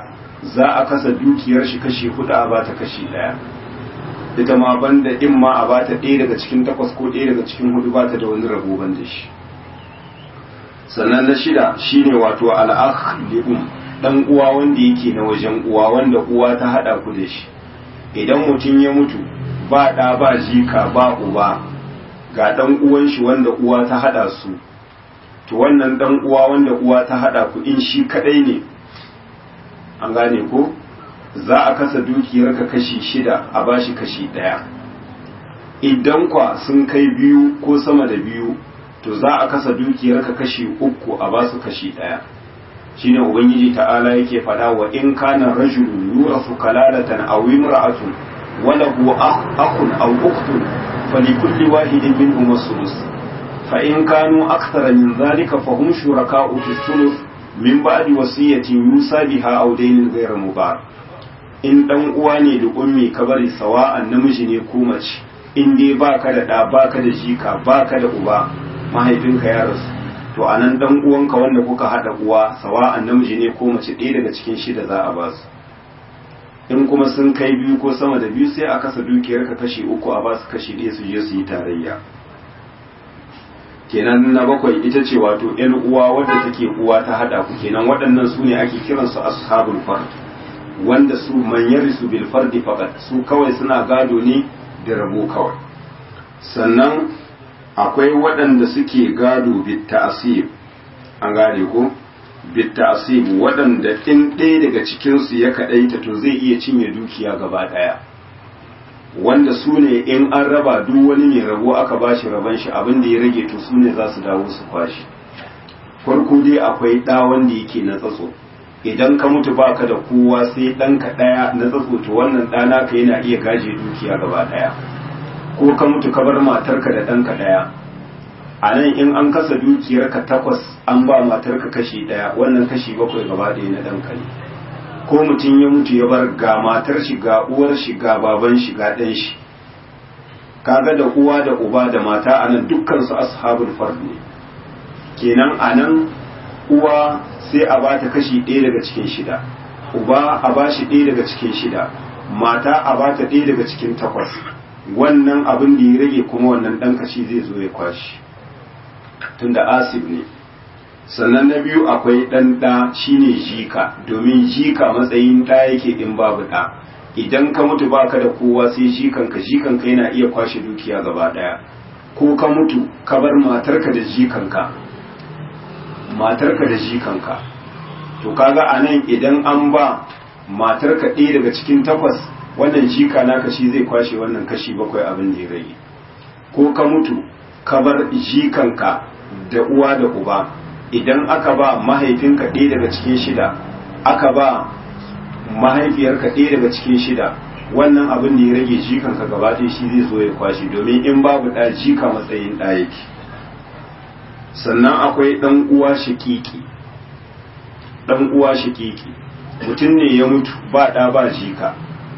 za a kasa dukiyar shi kashi hudu a bata kashi daya ita ma banda in ma a bata ɗaya daga cikin takwas ko ɗaya daga cikin hudu bata da wani rabo banda shi sannan na shida shine wato al'akh li'um dan uwa wanda yake na wajen uwa wanda uwa ta hada ku da shi idan mutum ya mutu ba ɗa ba jika ba uba ga dan uwan shi wanda uwa ta hada su to wannan dan uwa wanda uwa ta hada ku in shi kadai ne an gane ko za a kasa dukiyar ka kashi shida a bashi kashi daya idan kwa sun kai biyu ko sama da biyu to za a kasa dukiyar ka kashi uku a basu kashi daya shine ubangiji ta'ala yake faɗa wa in kana rajulun yurasu kalalatan aw imra'atun wa lahu akhun aw ukhtun falikulli wahidin minhum as-sulus fa in kanu akthara min dhalika fahum shuraka'u fi sulus min ba'di wasiyatin yusa biha aw daynin ghayra mubar in dan uwa ne da ummi ka bari sawa'an namiji ne ko mace in dai baka da da baka da jika baka da uba mahaifinka ya rasu to anan dan uwanka wanda kuka hada uwa sawa'an namiji ne ko mace ɗaya daga cikin shida za a ba su in kuma sun kai biyu ko sama da biyu sai a kasa dukiyar ka kashi uku a ba su kashi ɗaya su je su yi tarayya kenan na bakwai ita ce wato yan uwa wadda take uwa ta hada ku kenan waɗannan su ne ake kiransu ashabul fard wanda su manyar su bil fardi faqat su kawai suna gado ne da rabo kawai sannan akwai waɗanda suke gado bit ta'asib an gane ko bit ta'asib waɗanda in ɗaya daga cikin su ya kadaita to zai iya cinye dukiya gaba ɗaya wanda su ne in an raba duk wani mai rabo aka bashi raban shi abin da ya rage to su ne za su dawo su kwashi farko dai akwai ɗa wanda yake na tsatso idan ka mutu baka da kowa sai ɗanka ɗaya na tsatso to wannan ɗana ka yana iya gaje dukiya gaba ɗaya ko ka mutu ka bar matarka da ɗanka ɗaya a nan in an kasa dukiyarka takwas an ba matarka kashi ɗaya wannan kashi bakwai gaba ɗaya na ɗanka ne ko mutum ya mutu ya bar ga matar shi ga uwar shi ga baban shi ga ɗan shi kaga da uwa da uba da mata a nan dukkan su ashabul fard ne kenan a nan uwa sai a bata kashi ɗaya daga cikin shida uba a ba shi ɗaya daga cikin shida mata a bata ɗaya daga cikin takwas wannan abin da ya rage kuma wannan ɗan kashi zai zo ya kwashi tunda asib ne sannan na biyu akwai ɗan ɗa shine jika domin jika matsayin ɗa yake in babu ɗa idan ka mutu baka da kowa sai jikanka jikanka yana iya kwashe dukiya gaba ɗaya ko ka mutu ka bar matarka da jikanka matarka da jikanka to kaga a nan idan an ba matarka ɗaya daga cikin takwas wannan jika naka shi zai kwashe wannan kashi bakwai abin da ya rage ko ka mutu ka bar jikanka da uwa da uba idan aka ba mahaifinka ɗaya daga cikin shida aka ba mahaifiyarka ɗaya daga cikin shida wannan abin da ya rage jikanka gaba ɗaya shi zai zo ya kwashe domin in babu ɗa jika matsayin ɗa yake sannan akwai ɗan uwa shakiki ɗan uwa shakiki mutum ne ya mutu ba ɗa ba jika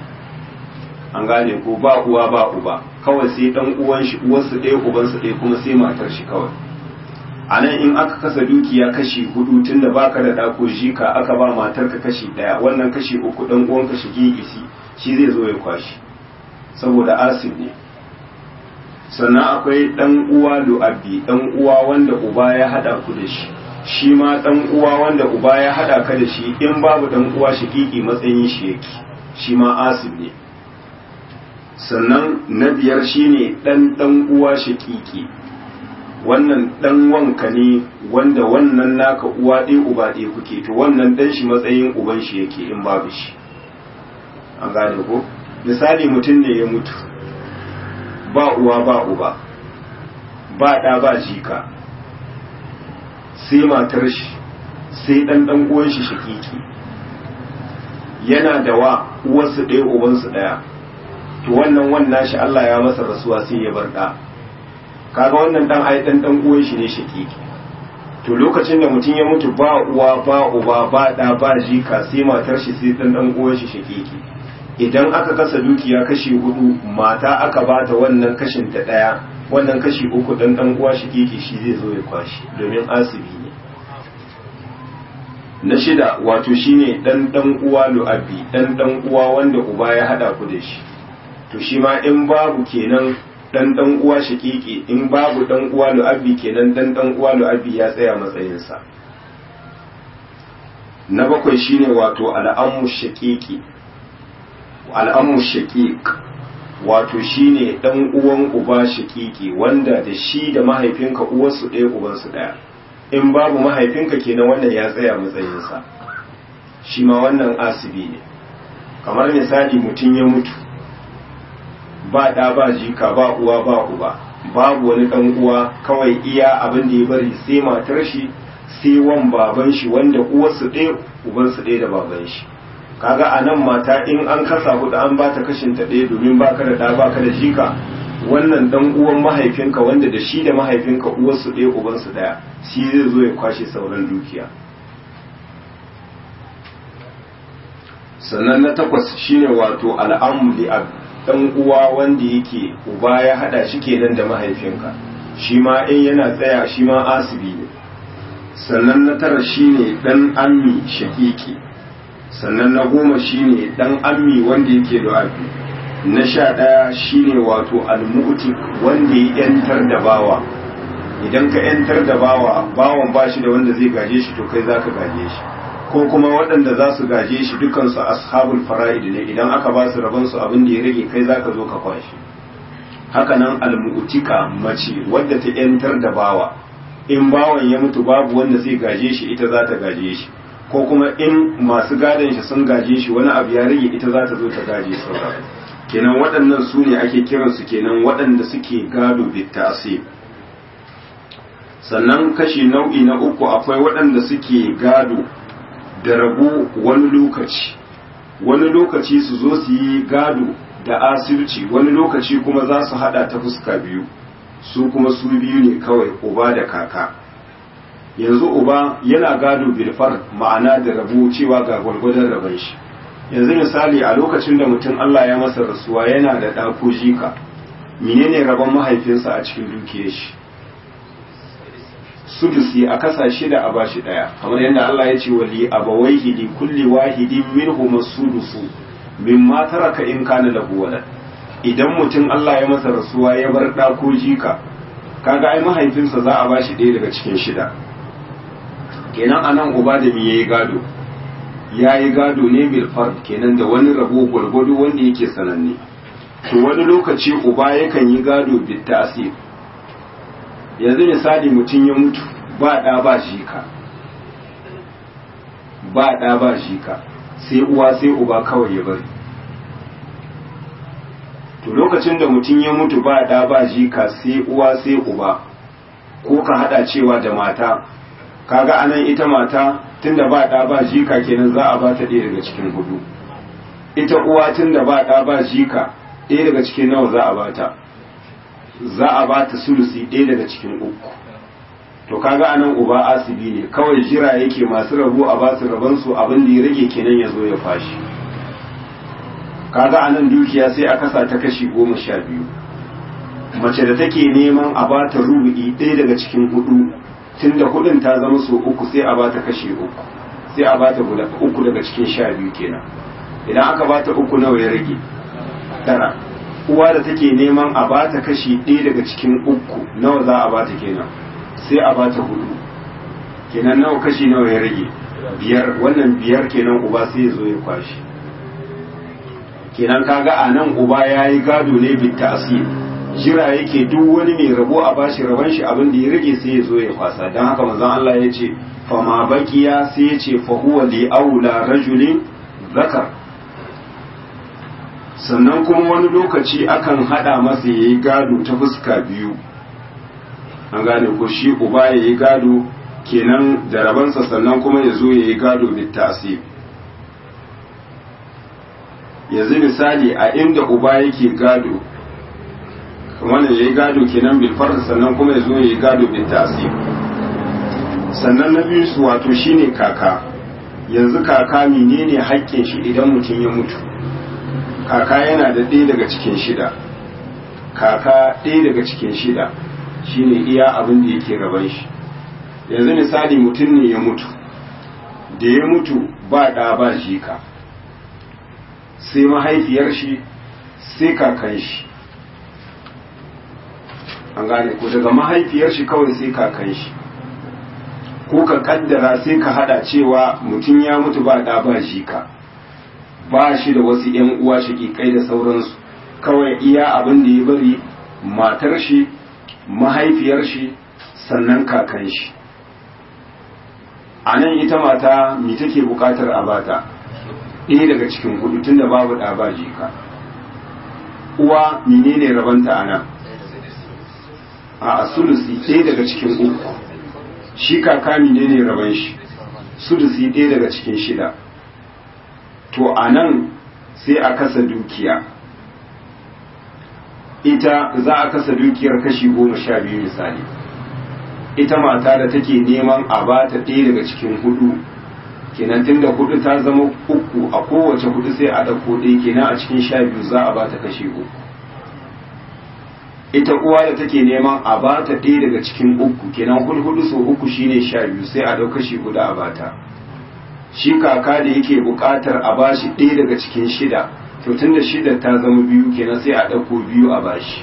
an gane ko ba uwa ba uba kawai sai ɗan uwan shi uwarsu ɗaya ubansu ɗaya kuma sai matar shi kawai a nan in aka kasa dukiya kashi hudu tun da baka da ɗa ko jika aka ba matar ka kashi ɗaya wannan kashi uku ɗan uwan ka shigi isi shi zai zo ya kwashi saboda asib ne sannan akwai ɗan uwa lu'abbi ɗan uwa wanda uba ya haɗa ku da shi shi ma ɗan uwa wanda uba ya haɗa ka da shi in babu ɗan uwa shakiki matsayin shi yake shi ma asib ne sannan na biyar shine ɗan ɗan uwa shakiki wannan ɗan wanka ne wanda wannan naka uwa ɗaya uba ɗaya kuke to wannan ɗan shi matsayin uban shi yake in babu shi an gane ko misali mutum ne ya mutu ba uwa ba uba ba ɗa ba jika sai matar shi sai ɗan ɗan uwan shi shakiki yana da wa uwarsu ɗaya ubansu ɗaya to wannan wannan shi Allah ya masa rasuwa sai ya bar ɗa kaga wannan ɗan ai ɗan ɗan uwan shi ne shakiki to lokacin da mutum ya mutu ba uwa ba uba ba ɗa ba jika sai matar shi sai ɗan ɗan uwan shi shakiki idan aka kasa dukiya kashi hudu mata aka bata wannan kashin ta daya wannan kashi uku dan dan uwa shi keke shi zai zo ya kwashi domin asibi ne na shida wato shine dan dan uwa lu'abi dan dan uwa wanda uba ya hada ku da shi to shi ma in babu kenan dan dan uwa shakiki in babu dan uwa lu'abi kenan dan dan uwa lu'abi ya tsaya matsayinsa na bakwai shine wato al'ammu shakiki al'ammu shaqiq wato shine dan uwan uba shakiki wanda da shi da mahaifinka uwarsu ɗaya ubansu ɗaya in babu mahaifinka kenan wannan ya tsaya matsayinsa shi ma wannan asibi ne kamar misali mutum ya mutu ba ɗa ba jika ba uwa ba uba babu wani ɗan uwa kawai iya abin da ya bari sai matar shi sai wan baban shi wanda uwarsu ɗaya ubansu ɗaya da baban shi kaga a nan mata in an kasa hudu an ba ta kashin ta ɗaya domin baka da ɗa baka da jika wannan dan uwan mahaifinka wanda da shi da mahaifinka uwarsu ɗaya ubansu ɗaya shi zai zo ya kwashe sauran dukiya sannan na takwas shine wato al'amuli a dan uwa wanda yake uba ya hada shi kenan da mahaifinka shi ma in yana tsaya shi ma asibi ne sannan na tara shine dan ammi shakiki sannan na goma shine dan ammi wanda yake da abi na sha ɗaya shine wato almutik wanda ya yantar da bawa idan ka yantar da bawa bawan ba shi da wanda zai gaje shi to kai za ka gaje shi ko kuma waɗanda za su gaje shi dukansu ashabul fara'id ne idan aka ba su rabonsu abin da ya rage kai za ka zo ka kwashi hakanan almutika mace wadda ta yantar da bawa in bawan ya mutu babu wanda zai gaje shi ita za ta gaje shi ko kuma in masu gadon shi sun gaje shi wani abu ya rage ita za ta zo ta gaje sauran kenan waɗannan su ne ake kiransu kenan waɗanda suke gado bittasi sannan kashi nau'i na uku akwai waɗanda suke gado da rabu wani lokaci wani lokaci su zo su yi gado da asirci wani lokaci kuma za su hada ta fuska biyu su kuma su biyu ne kawai uba da kaka yanzu uba yana gado bilfar ma'ana da rabu cewa ga gwargwadon rabon shi yanzu misali a lokacin da mutum Allah ya masa rasuwa yana da ɗa ko jika menene rabon mahaifinsa a cikin dukiyar shi sudusi a kasa shida a bashi ɗaya kamar yadda Allah ya ce wa li abawaihi li kulli wahidin minhum sudusu mimma taraka in kana lahu walad idan mutum Allah ya masa rasuwa ya bar ɗa ko jika kaga ai mahaifinsa za a bashi ɗaya daga cikin shida kenan anan uba da me yayi gado ya yi gado ne bil fard kenan da wani rabo gwargwado wanda yake sananne to wani lokaci uba yakan yi gado bil ta'sir yanzu misali mutum ya mutu ba ɗa ba jika ba ɗa ba jika sai uwa sai uba kawai ya bari to lokacin da mutum ya mutu ba ɗa ba jika sai uwa sai uba ko ka hada cewa da mata kaga anan ita mata tunda ba ɗa ba jika kenan za a ba ta ɗaya daga cikin hudu ita uwa tunda ba ɗa ba jika ɗaya daga cikin nawa za a ba ta za a ba ta sulusi ɗaya daga cikin uku to kaga anan uba asibi ne kawai jira yake masu rabu a ba su rabansu abin da ya rage kenan ya zo ya fashi kaga anan dukiya sai a kasa ta kashi goma sha biyu mace da take neman a ba ta rubu'i ɗaya daga cikin hudu tunda hudun ta zama so uku sai a ba ta kashi uku sai a ba ta uku daga cikin sha biyu kenan idan aka ba ta uku nawa ya rage tara uwa da take neman a ba ta kashi ɗaya daga cikin uku nawa za a ba ta kenan sai a ba ta hudu kenan nawa kashi nawa ya rage biyar wannan biyar kenan uba sai ya zo ya kwashi kenan kaga a nan uba ya yi gado ne bitta asiri jira yake duk wani mai rabo a bashi rabon shi abin da ya rage sai ya zo ya kwasa don haka manzon Allah ya ce fa ma baqiya sai ya ce fa huwa li aula rajulin zakar sannan kuma wani lokaci akan hada masa yayi gado ta fuska biyu an gane ko shi uba yayi gado kenan da rabansa sannan kuma ya zo yayi gado bittasi yanzu misali a inda uba yake gado wannan ya yi gado kenan bil farz sannan kuma ya zo ya yi gado bil tasir sannan na biyu su wato shine kaka yanzu kaka menene haƙƙin shi idan mutum ya mutu kaka yana da ɗaya daga cikin shida kaka ɗaya daga cikin shida shine iya abin da yake gaban shi yanzu misali mutum ne ya mutu da ya mutu ba ɗa ba jika sai mahaifiyar shi sai kakan shi an gane ko daga mahaifiyar shi kawai sai kakan shi ko ka kaddara sai ka hada cewa mutum ya mutu ba ɗa ba jika ba shi da wasu ‘yan uwa shaƙiƙai da sauransu kawai iya abin da ya bari matar shi mahaifiyar shi sannan kakan shi a nan ita mata mi take buƙatar a bata ɗaya daga cikin hudu tun da babu ɗa ba jika uwa menene rabanta a nan a sulusi ɗaya daga cikin uku shi kaka menene raban shi sulusi ɗaya daga cikin shida to a nan sai a kasa dukiya ita za a kasa dukiyar kashi goma sha biyu misali ita mata da take neman a ba ta ɗaya daga cikin hudu kenan tun da hudu ta zama uku a kowace hudu sai a ɗauko ɗaya kenan a cikin sha biyu za a ba ta kashi uku ita uwa da take neman a ba ta ɗaya daga cikin uku kenan hulhudu so uku shine sha biyu sai a ɗau kashi hudu a bata shi kaka da yake buƙatar a bashi ɗaya daga cikin shida to tun da shida ta zama biyu kenan sai a ɗauko biyu a bashi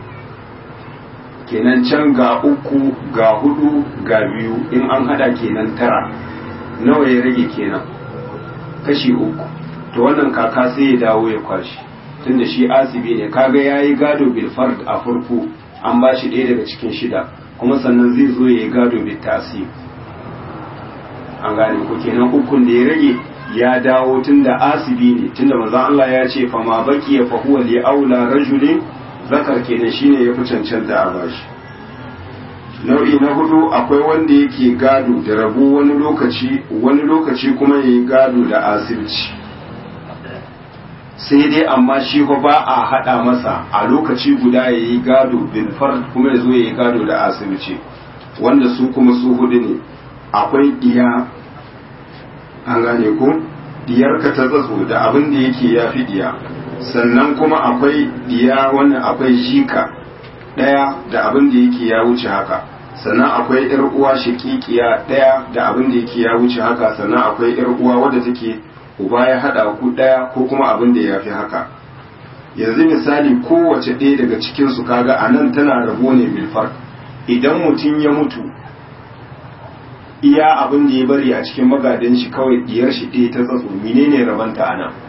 kenan can ga uku ga hudu ga biyu in an hada kenan tara nawa ya rage kenan kashi uku to wannan kaka sai ya dawo ya kwashi tunda shi asibi ne kaga yayi gado bil fard a farko an ba shi ɗaya daga cikin shida kuma sannan zai zo ya yi gado bil tasib an gane ko kenan ukun da ya rage ya dawo tunda asibi ne tunda manzon Allah ya ce fa ma baki ya fahuwa li aula rajulin zakar kenan shine ya fi cancanta a bashi nau'i na hudu akwai wanda yake gado da rabu wani lokaci wani lokaci kuma ya yi gado da asibci sai dai amma shi ko ba a haɗa masa a lokaci guda ya yi gado bilfar kuma ya zo ya yi gado da asibci wanda su kuma su hudu ne akwai ɗiya an gane ko ɗiyar ka ta tsatso da abin da yake ya fi ɗiya sannan kuma akwai ɗiya wannan akwai jika ɗaya da abin da yake ya wuce haka sannan akwai ‘yar uwa shakikiya ɗaya da abin da yake ya wuce haka sannan akwai ‘yar uwa wadda take uba ya haɗa ku ɗaya ko kuma abin da ya fi haka yanzu misali kowace ɗaya daga cikinsu kaga a nan tana rabo ne milfar idan mutum ya mutu iya abin da ya bari a cikin magadan shi kawai diyar shi ɗaya ta tsatso menene rabanta a nan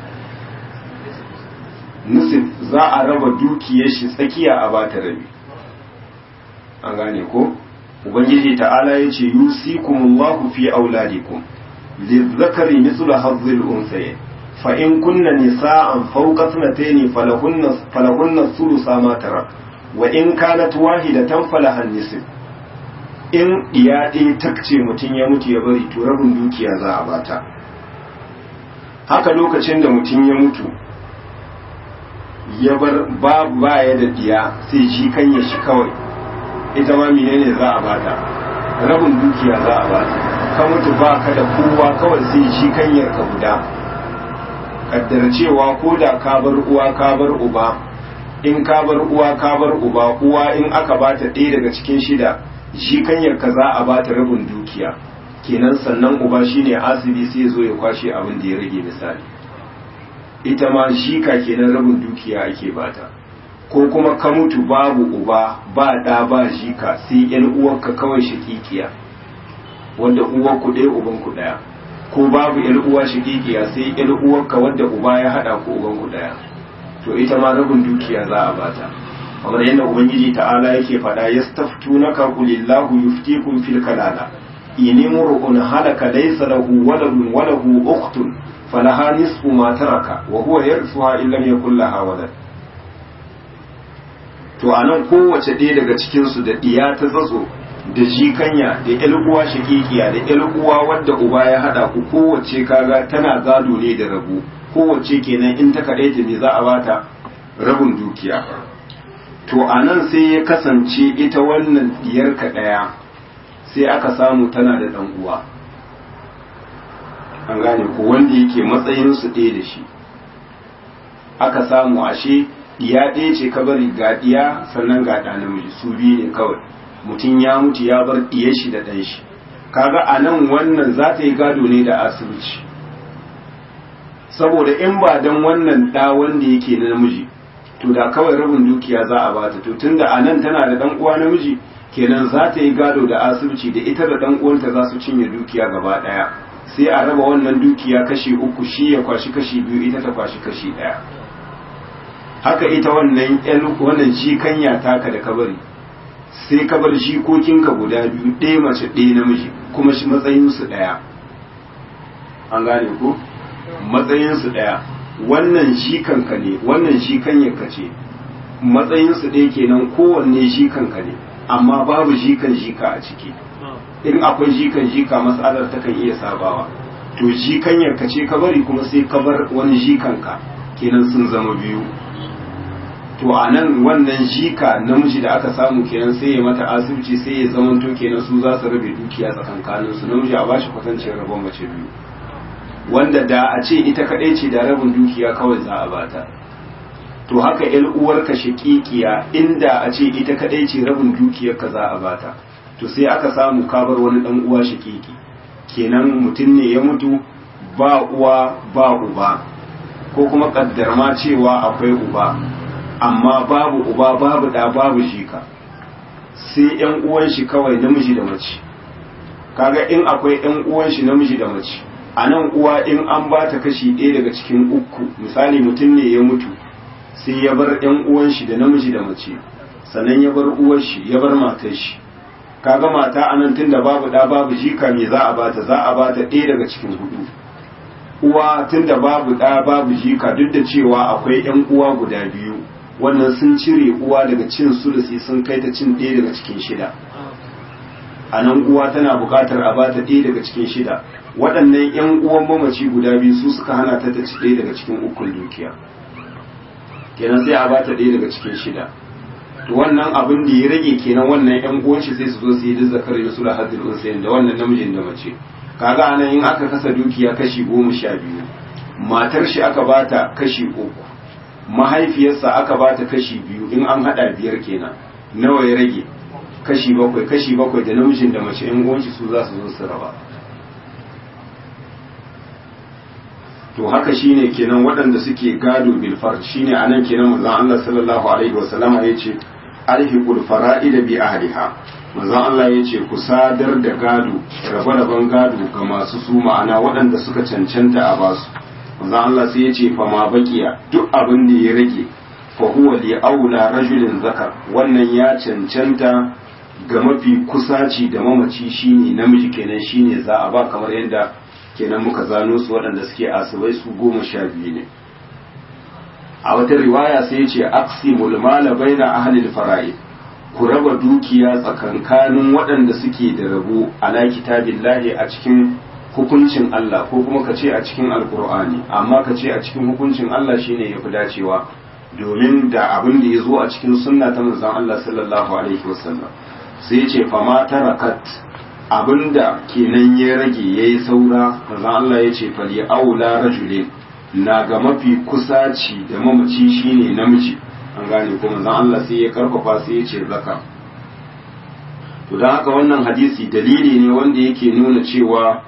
nusif za a raba dukiyar shi tsakiya a bata rabi an gane ko ubangiji ta'ala ya ce yusikumullahu fi auladikum lizzakari mislu hazzil unsayin fa in kunna nisa'an fawqa sanatayn falahunna falahunna thulutha ma tarak wa in kanat wahidatan falahan nisf in iya ɗaya takce mutum ya mutu ya bari to rabin dukiya za a bata haka lokacin da mutum ya mutu ya bar babu baya da diya sai shi kan ya shi kawai ita ma menene za a bata rabin dukiya za a bata ka mutu ba ka da kowa kawai sai shi kanyar ka guda kaddara cewa ko da ka bar uwa ka bar uba in ka bar uwa ka bar uba uwa in aka bata ɗaya daga cikin shida shi kanyar ka za a bata rabin dukiya kenan sannan uba shine asibi sai zo ya kwashe abin da ya rage misali ita ma shi ka kenan rabin dukiya ake bata ko kuma ka mutu babu uba ba ɗa ba jika sai yan uwarka kawai shakikiya wanda uwar ku ɗaya uban ku ɗaya ko babu yan uwa shakikiya sai yan uwarka wanda uba ya haɗa ku uban ku ɗaya to ita ma rabin dukiya za a bata kamar yadda ubangiji ta'ala yake faɗa yastaftunaka qulillahu yuftikum fil kalala in imru'un halaka laysa lahu waladun wa lahu ukhtun falaha nisfu ma taraka wa huwa yarithuha in lam yakul laha walad to anan kowace ɗaya daga cikin su da diya ta tsatso da jikanya da ƴar uwa shakikiya da ƴar uwa wadda uba ya hada ku kowace kaga tana gado ne da rabu kowace kenan in ta kaɗaita ne za a bata rabin dukiya to a nan sai ya kasance ita wannan diyarka ɗaya sai aka samu tana da ɗan uwa an gane ko wanda yake matsayinsu ɗaya da shi aka samu ashe diya ɗaya ce ka bari ga diya sannan ga ɗa namiji su biyu ne kawai mutum ya mutu ya bar diyar shi da ɗan shi kaga a nan wannan za ta yi gado ne da asibiti saboda in ba don wannan ɗa wanda yake na namiji to da kawai rabin dukiya za a bata to tunda a nan tana da ɗan uwa namiji kenan za ta yi gado da asibiti da ita da ɗan uwanta za su cinye dukiya gaba ɗaya sai a raba wannan dukiya kashi uku shi ya kwashi kashi biyu ita ta kwashi kashi ɗaya haka ita wannan wannan jikanya taka da kabari sai ka bar jikokinka guda biyu ɗaya mace ɗaya namiji kuma shi matsayinsu ɗaya an gane ko matsayinsu ɗaya wannan jikanka ne wannan jikanyarka ce matsayinsu ɗaya kenan kowanne jikanka ne amma babu jikan jika a ciki in akwai jikan jika matsalar takan iya sabawa to jikanyarka ce ka bari kuma sai ka bar wani jikanka kenan sun zama biyu to a nan wannan jika namiji da aka samu kenan sai ya mata asibiti sai ya zamanto kenan su za su rabe dukiya tsakankanin su namiji a bashi kwatancin rabon mace biyu wanda da a ce ita kadai ce da rabin dukiya kawai za a bata to haka yan uwarka shakikiya inda a ce ita kadai ce rabin dukiyar ka za a bata to sai aka samu kabar wani dan uwa shakiki kenan mutum ne ya mutu ba uwa ba uba ko kuma kaddar ma cewa akwai uba amma babu uba babu da babu shika sai yan uwan shi kawai namiji da mace kaga in akwai yan uwan shi namiji da mace a nan uwa in an ba ta kashi ɗaya daga cikin uku misali mutum ne ya mutu sai ya bar yan uwan shi da namiji da mace sannan ya bar uwar shi ya bar matar shi kaga mata a nan tunda babu da babu jika me za a bata za a bata ɗaya daga cikin hudu uwa tunda babu da babu jika duk da cewa akwai yan uwa guda biyu wannan sun cire uwa daga cin sulusi sun kai ta cin ɗaya daga cikin shida a nan uwa tana buƙatar a bata ɗaya daga cikin shida waɗannan 'yan uwan mamaci guda biyu su suka hana ta ta ci ɗaya daga cikin ukun dukiya kenan sai a bata ɗaya daga cikin shida to wannan abin da ya rage kenan wannan 'yan uwan shi sai su zo su yi duk zakar da sula hadin unsayin da wannan namijin da mace kaga anan in aka kasa dukiya kashi goma sha biyu matar shi aka bata kashi uku mahaifiyarsa aka ba ta kashi biyu in an hada biyar kenan nawa ya rage kashi bakwai kashi bakwai da namijin da mace yan uwanci su za su zo su raba to haka shine kenan waɗanda suke gado bil fard shine anan kenan manzon Allah sallallahu alaihi wasallam ya ce alhiqul fara'id bi ahliha manzon Allah ya ce ku sadar da gado rabe-raben gado ga masu su ma'ana waɗanda suka cancanta a basu manzon Allah sai ya ce fa ma baqiya duk abin da ya rage fa huwa li aula rajulin zakar wannan ya cancanta ga mafi kusaci da mamaci shine namiji kenan shine za a ba kamar yadda kenan muka zano su waɗanda suke asibai su goma sha biyu ne a wata riwaya sai ya ce aqsimul mala baina ahli al-fara'id ku raba dukiya tsakankanin waɗanda suke da rabo ala kitabillahi a cikin hukuncin Allah ko kuma ka ce a cikin alkur'ani amma ka ce a cikin hukuncin Allah shine ya fi dacewa domin da abin da ya zo a cikin sunna ta manzon Allah sallallahu alaihi wasallam sai ce fa ma tarakat abinda kenan ya rage yayi saura manzon Allah ya ce fali aula rajulin na ga mafi kusaci da mamaci shine namiji an gane ko manzon Allah sai ya karfafa sai ya ce zaka to dan haka wannan hadisi dalili ne wanda yake nuna cewa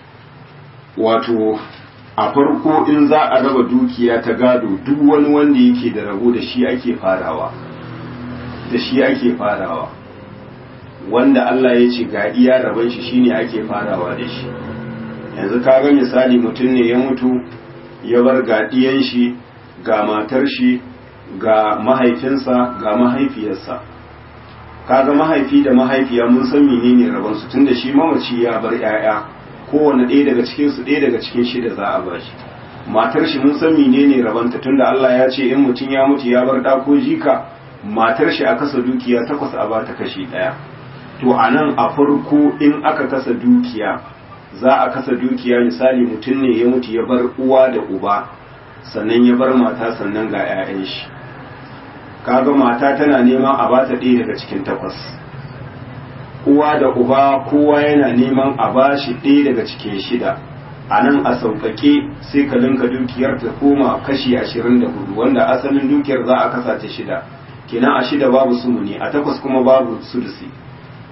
wato a farko in za a raba dukiya ta gado duk wani wanda yake da rabo da shi ake farawa da shi ake farawa wanda Allah ya ce ga iya raban shi shine ake farawa da shi yanzu ka ga misali mutum ne ya mutu ya bar ga diyan shi ga matar shi ga mahaifinsa ga mahaifiyarsa kaga mahaifi da mahaifiya mun san menene rabon su tunda shi mamaci ya bar 'ya'ya kowane ɗaya daga cikin su ɗaya daga cikin shida za a bashi matar shi mun san menene rabanta tunda Allah ya ce in mutum ya mutu ya bar ɗa ko jika matar shi a kasa dukiya takwas a bata kashi ɗaya to a nan a farko in aka kasa dukiya za a kasa dukiya misali mutum ne ya mutu ya bar uwa da uba sannan ya bar mata sannan ga 'ya'yan shi kaga mata tana neman a bata ɗaya daga cikin takwas uwa da uba kowa yana neman a bashi ɗaya daga cikin shida a nan a sauƙaƙe sai ka linka dukiyar ta koma kashi ashirin da hudu wanda asalin dukiyar za a kasa ta shida kenan a shida babu sumuni a takwas kuma babu sudusi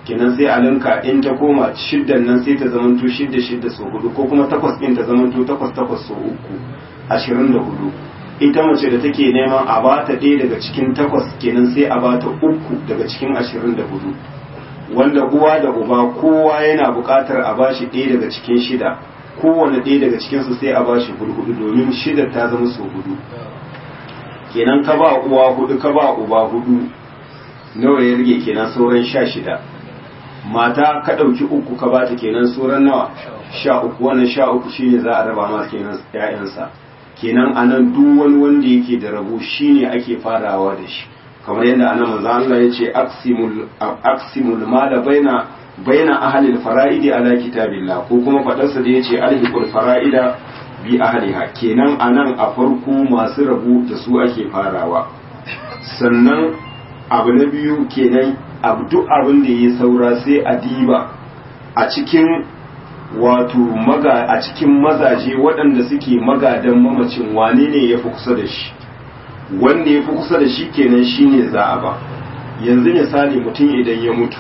kenan sai a linka in ta koma shiddan nan sai ta zamanto shidda shidda so hudu ko kuma takwas ɗin ta zamanto takwas takwas so uku ashirin da hudu ita mace da take neman a bata ɗaya daga cikin takwas kenan sai a bata uku daga cikin ashirin da hudu wanda uwa da uba kowa yana buƙatar a bashi ɗaya daga cikin shida kowane ɗaya daga cikinsu sai a bashi hudu domin shida ta zama so hudu kenan ka ba uwa hudu ka ba uba hudu nawa ya rage kenan sauran sha shida mata ka ɗauki uku ka ba ta kenan sauran nawa sha uku wannan sha uku shine za a raba ma kenan ƴaƴansa kenan anan duk wani wanda yake da rabo shine ake farawa da shi kamar yadda anan manzo Allah ya ce aqsimul aqsimul mala baina baina ahli al-fara'idi ala kitabillah ko kuma fadarsa da yace alhiqul fara'ida bi ahliha kenan anan a farko masu rabu da su ake farawa sannan abu na biyu kenan abu duk abin da ya saura sai a diba a cikin wato maga a cikin mazaje waɗanda suke magadan mamacin wane ne ya fi kusa da shi wanda ya fi kusa da shi kenan shine za a ba yanzu misali mutum idan ya mutu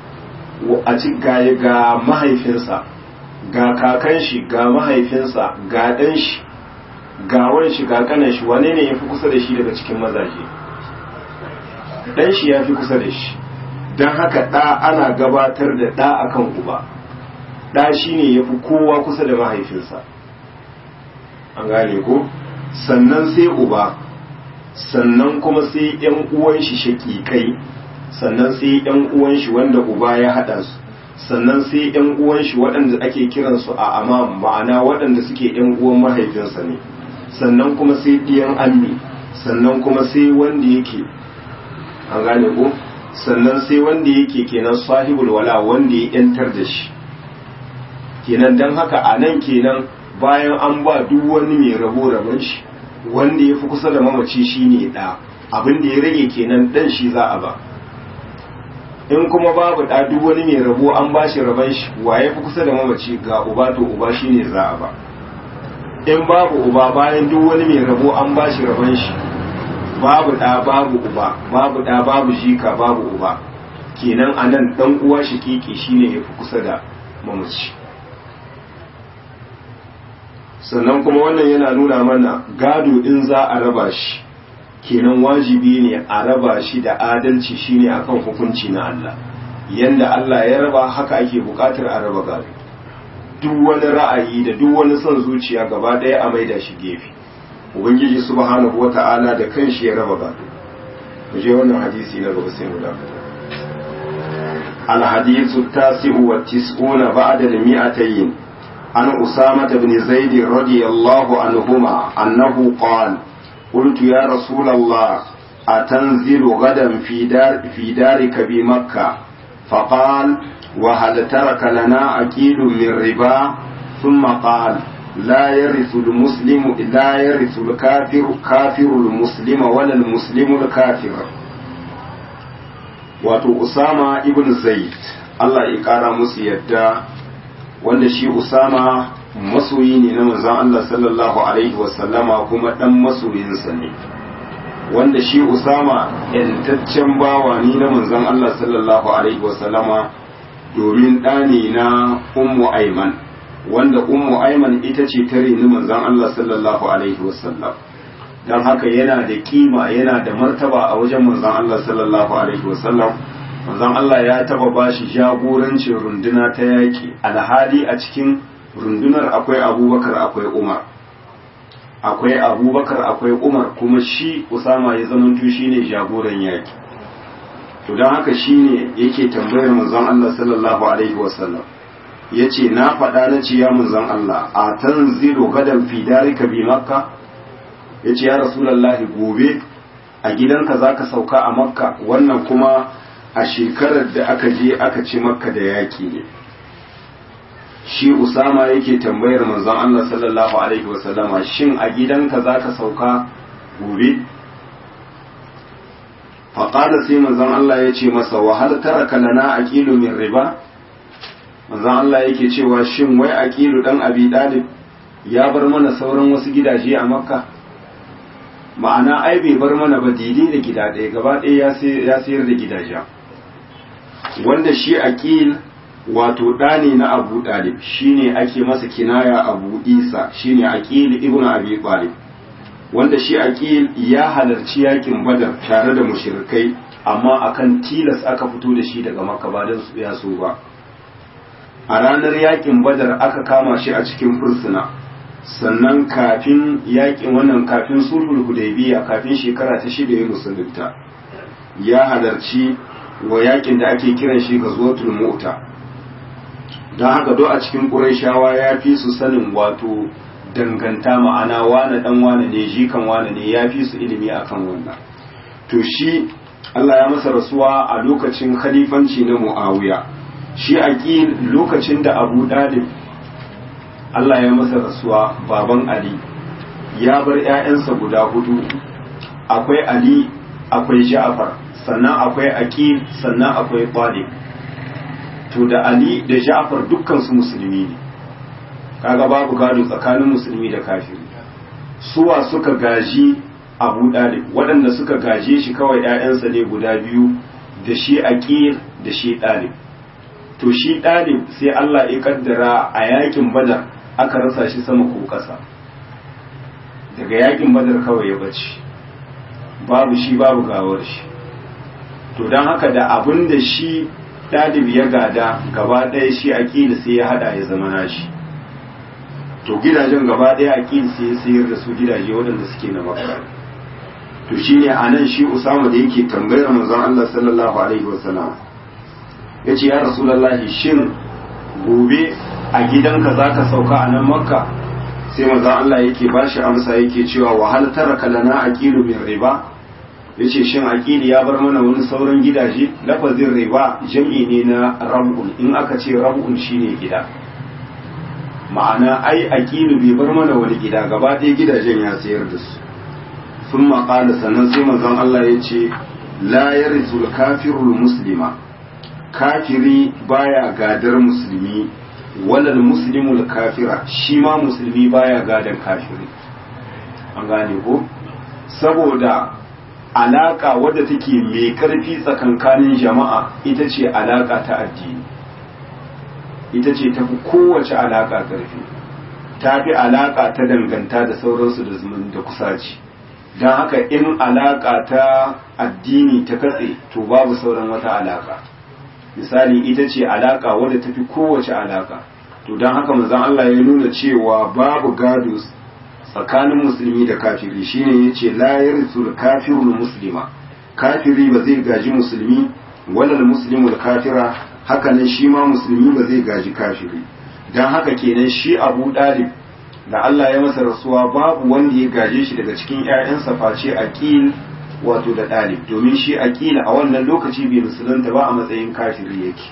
a ci gaya ga mahaifinsa ga kakan shi ga mahaifinsa ga ɗan shi ga wan shi ga kanan shi wane ne ya fi kusa da shi daga cikin mazaje ɗan shi ya fi kusa da shi don haka ɗa ana gabatar da ɗa akan uba ɗa shi ne ya fi kowa kusa da mahaifinsa an gane ko sannan sai uba sannan kuma sai ‘yan uwan shi shaƙiƙai sannan sai ‘yan uwan shi wanda uba ya haɗa su sannan sai ‘yan uwan shi waɗanda ake kiransu a amam ma'ana waɗanda suke ‘yan uwan mahaifinsa ne sannan kuma sai ɗiyan ammi sannan kuma sai wanda yake an gane ko sannan sai wanda yake kenan sahibul wala wanda ya ‘yantar da shi kenan don haka a nan kenan bayan an ba duk wani mai rabo rabon shi wanda ya fi kusa da mamaci shine ɗa abin da ya rage kenan ɗan shi za a ba in kuma babu ɗa duk wani mai rabo an ba shi rabon shi wa ya fi kusa da mamaci ga uba to uba shine za a ba in babu uba bayan duk wani mai rabo an ba shi rabon shi babu ɗa babu uba babu ɗa babu jika babu uba kenan a nan ɗan uwa shi kiki shine ya fi kusa da mamaci sannan kuma wannan yana nuna mana gado in za a raba shi kenan wajibi ne a raba shi da adalci shine akan hukunci na Allah yanda Allah ya raba haka ake bukatar a raba gado duk wani ra'ayi da duk wani son zuciya gaba ɗaya a maida shi gefe ubangiji subhanahu wata'ala da kanshi ya raba gado mu je wannan hadisi na gaba sai mu dakata الحديث التاسع والتسعون بعد المئتين عن أسامة بن زيد رضي الله عنهما أنه قال قلت يا رسول الله أتنزل غدا في, دار في دارك بمكة فقال وهل ترك لنا أكيل من ربا ثم قال لا يرث المسلم لا يرث الكافر كافر المسلم ولا المسلم الكافر wato Usama ibn Zaid Allah ya kara musu yadda wanda shi Usama masoyi ne na manzon Allah sallallahu alaihi wasallama kuma dan masoyinsa ne wanda shi Usama yantaccen bawa ne na manzon Allah sallallahu alaihi wasallama domin ɗani na Ummu Aiman wanda Ummu Aiman ita ce ta reni manzon Allah sallallahu alaihi wasallam don haka yana da kima yana da martaba a wajen manzon Allah sallallahu alaihi wasallam manzon Allah ya taba bashi jagorancin runduna ta yaki alhali a cikin rundunar akwai abubakar akwai umar akwai abubakar akwai umar kuma shi usama ya zamanto shine jagoran yaki to don haka shine yake tambayar manzon Allah sallallahu alaihi wasallam yace na faɗa na ce ya manzon Allah a tanzilu gadan fi darika bi makka ya ce ya rasulallahi gobe a gidanka za ka sauka a makka wannan kuma a shekarar da aka je aka ci makka da yaƙi ne shi usama yake tambayar manzon Allah sallallahu alaihi wasallama shin a gidanka za ka sauka gobe faƙada sai manzon Allah ya ce masa wahal taraka lana aqilu min riba manzon Allah yake cewa shin wai aqilu dan abi dalib ya bar mana sauran wasu gidaje a makka ma'ana ai bai bar mana ba daidai da gida ɗaya gaba ɗaya ya sayar da gidajen wanda shi aqil wato ɗani na abu ɗalib shine ake masa kinaya abu isa shine aqil ibn abi talib wanda shi aqil ya halarci yakin badar tare da mushrikai amma akan tilas aka fito da shi daga makka ba don ya so ba a ranar yakin badar aka kama shi a cikin fursuna sannan kafin yakin wannan kafin sulhul hudaybiya kafin shekara ta shida ya musulunta ya halarci wa yakin da ake kiran shi ghazwatul mu'ta don haka do a cikin qurayshawa ya fi su sanin wato danganta ma'ana wane dan wane ne jikan wane ne ya fi su ilimi akan wannan to shi Allah ya masa rasuwa a lokacin khalifanci na Muawiya shi aqil lokacin da Abu Dalib Allah ya masa rasuwa baban Ali ya bar ƴaƴansa guda hudu akwai Ali akwai Ja'far sannan akwai Aqil sannan akwai Talib to da Ali da Ja'far dukkan su musulmi ne kaga babu gado tsakanin musulmi da kafiri suwa suka gaji abu ɗalib waɗanda suka gaje shi kawai ‘ya'yansa ne guda biyu da shi aƙil da shi ɗalib to shi ɗalib sai Allah ya kaddara a yakin badar aka rasa shi sama ko ƙasa daga yakin badar kawai ya bace babu shi babu gawar shi to don haka da abin da shi ɗalib ya gada gaba ɗaya shi aƙil sai ya haɗa ya zama nashi to gidajen gaba ɗaya aƙil sai ya sayar da su gidaje waɗanda suke na makka to shine anan shi Usama da yake tambayar manzon Allah sallallahu alaihi wasallam yace ya rasulullahi shin gobe a gidanka zaka sauka a nan makka sai manzon Allah yake bashi amsa yake cewa wa hal taraka lana aqilu min riba yace shin aqili ya bar mana wani sauran gidaje lafazin riba jam'i ne na rab'un in aka ce rab'un shine gida ma'ana ai aqilu bai bar mana wani gida gaba ɗaya gidajen ya sayar da su sun maƙala sannan sai manzon Allah ya ce la yarithul kafirul muslima kafiri baya gadar musulmi walal muslimul kafira shi ma musulmi baya gadar kafiri an gane ko saboda alaka wadda take mai karfi tsakankanin jama'a ita ce alaka ta addini ita ce tafi kowace alaka karfi ta fi alaka ta danganta da sauransu da zumun da kusaci don haka in alaka ta addini ta katse to babu sauran wata alaka misali ita ce alaka wadda tafi kowace alaka to don haka manzon Allah ya nuna cewa babu gado tsakanin musulmi da kafiri shine yace la yarithul kafirul muslima kafiri ba zai gaji musulmi walal muslimul kafira haka nan shi ma musulmi ba zai gaji kafiri don haka kenan shi Abu Dalib da Allah ya masa rasuwa babu wanda ya gaje shi daga cikin ‘ya'yansa face aqil wato da ɗalib domin shi aqil a wannan lokaci bai musulunta ba a matsayin kafiri yake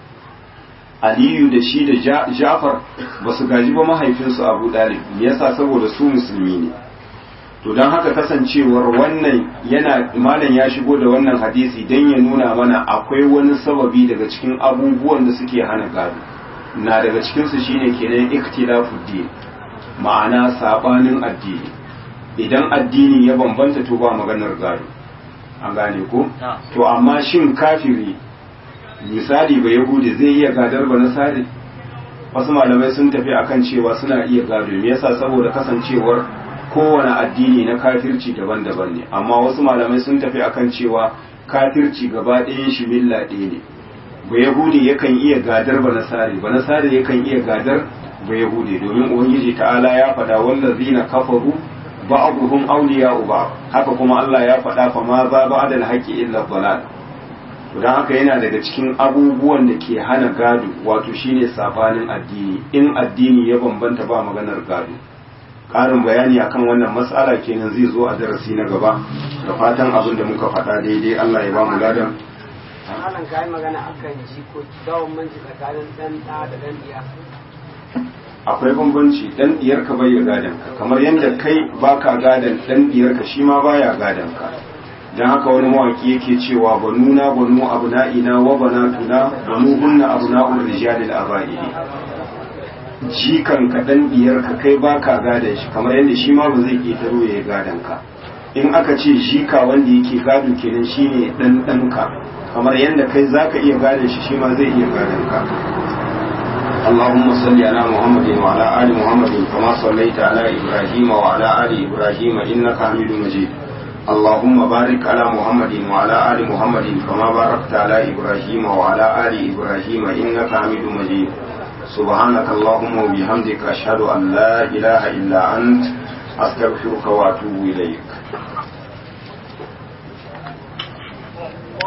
aliyu da shi da jafar ba su gaji ba mahaifinsu abu ɗalib yasa saboda su musulmi ne to don haka kasancewar wannan yana malam ya shigo da wannan hadisi don ya nuna mana akwai wani sababi daga cikin abubuwan da suke hana gado na daga cikinsu shine kenan ikhtilafuddin ma'ana sabanin addini idan addini ya bambanta to ba maganar gado an gane ko to amma shin kafiri misali ba yahudi zai iya gadar ba nasari wasu malamai sun tafi akan cewa suna iya gado me yasa saboda kasancewar kowane addini na kafirci daban-daban ne amma wasu malamai sun tafi akan cewa kafirci gaba ɗayan shi milla ɗaya ne ba yahudi yakan iya gadar ba nasari ba nasari yakan iya gadar ba yahudi domin ubangiji ta'ala ya faɗa wallazina kafaru ba'dhum awliya'u ba'd haka kuma Allah ya faɗa fa ma za ba'da al-haqqi illa dhalal don haka yana daga cikin abubuwan da ke hana gado wato shine sabanin addini in addini ya bambanta ba maganar gado ƙarin bayani akan wannan matsala kenan zai zo a darasi na gaba da fatan abin da muka faɗa daidai Allah ya ba mu ladan malam kai magana akan jikoki dawon manci tsakanin dan da da dan diya akwai bambanci dan diyarka bai gadon ka kamar yadda kai baka gadon dan diyarka shi ma baya gadon ka dan haka wani mawaki yake cewa banuna banu abna'ina wa banatuna banu hunna abna'ur rijalil aba'idi jikan ka dan diyarka kai baka gadon shi kamar yadda shi ma ba zai ketaro ya gadon ka in aka ce jika wanda yake gado kenan shine dan danka kamar yadda kai zaka iya gadon shi shi ma zai iya gadon ka اللهم صل على محمد وعلى آل محمد كما صليت على إبراهيم وعلى آل إبراهيم إنك حميد مجيد اللهم بارك على محمد وعلى آل محمد كما باركت على إبراهيم وعلى آل إبراهيم إنك حميد مجيد سبحانك اللهم وبحمدك أشهد أن لا إله إلا أنت أستغفرك وأتوب إليك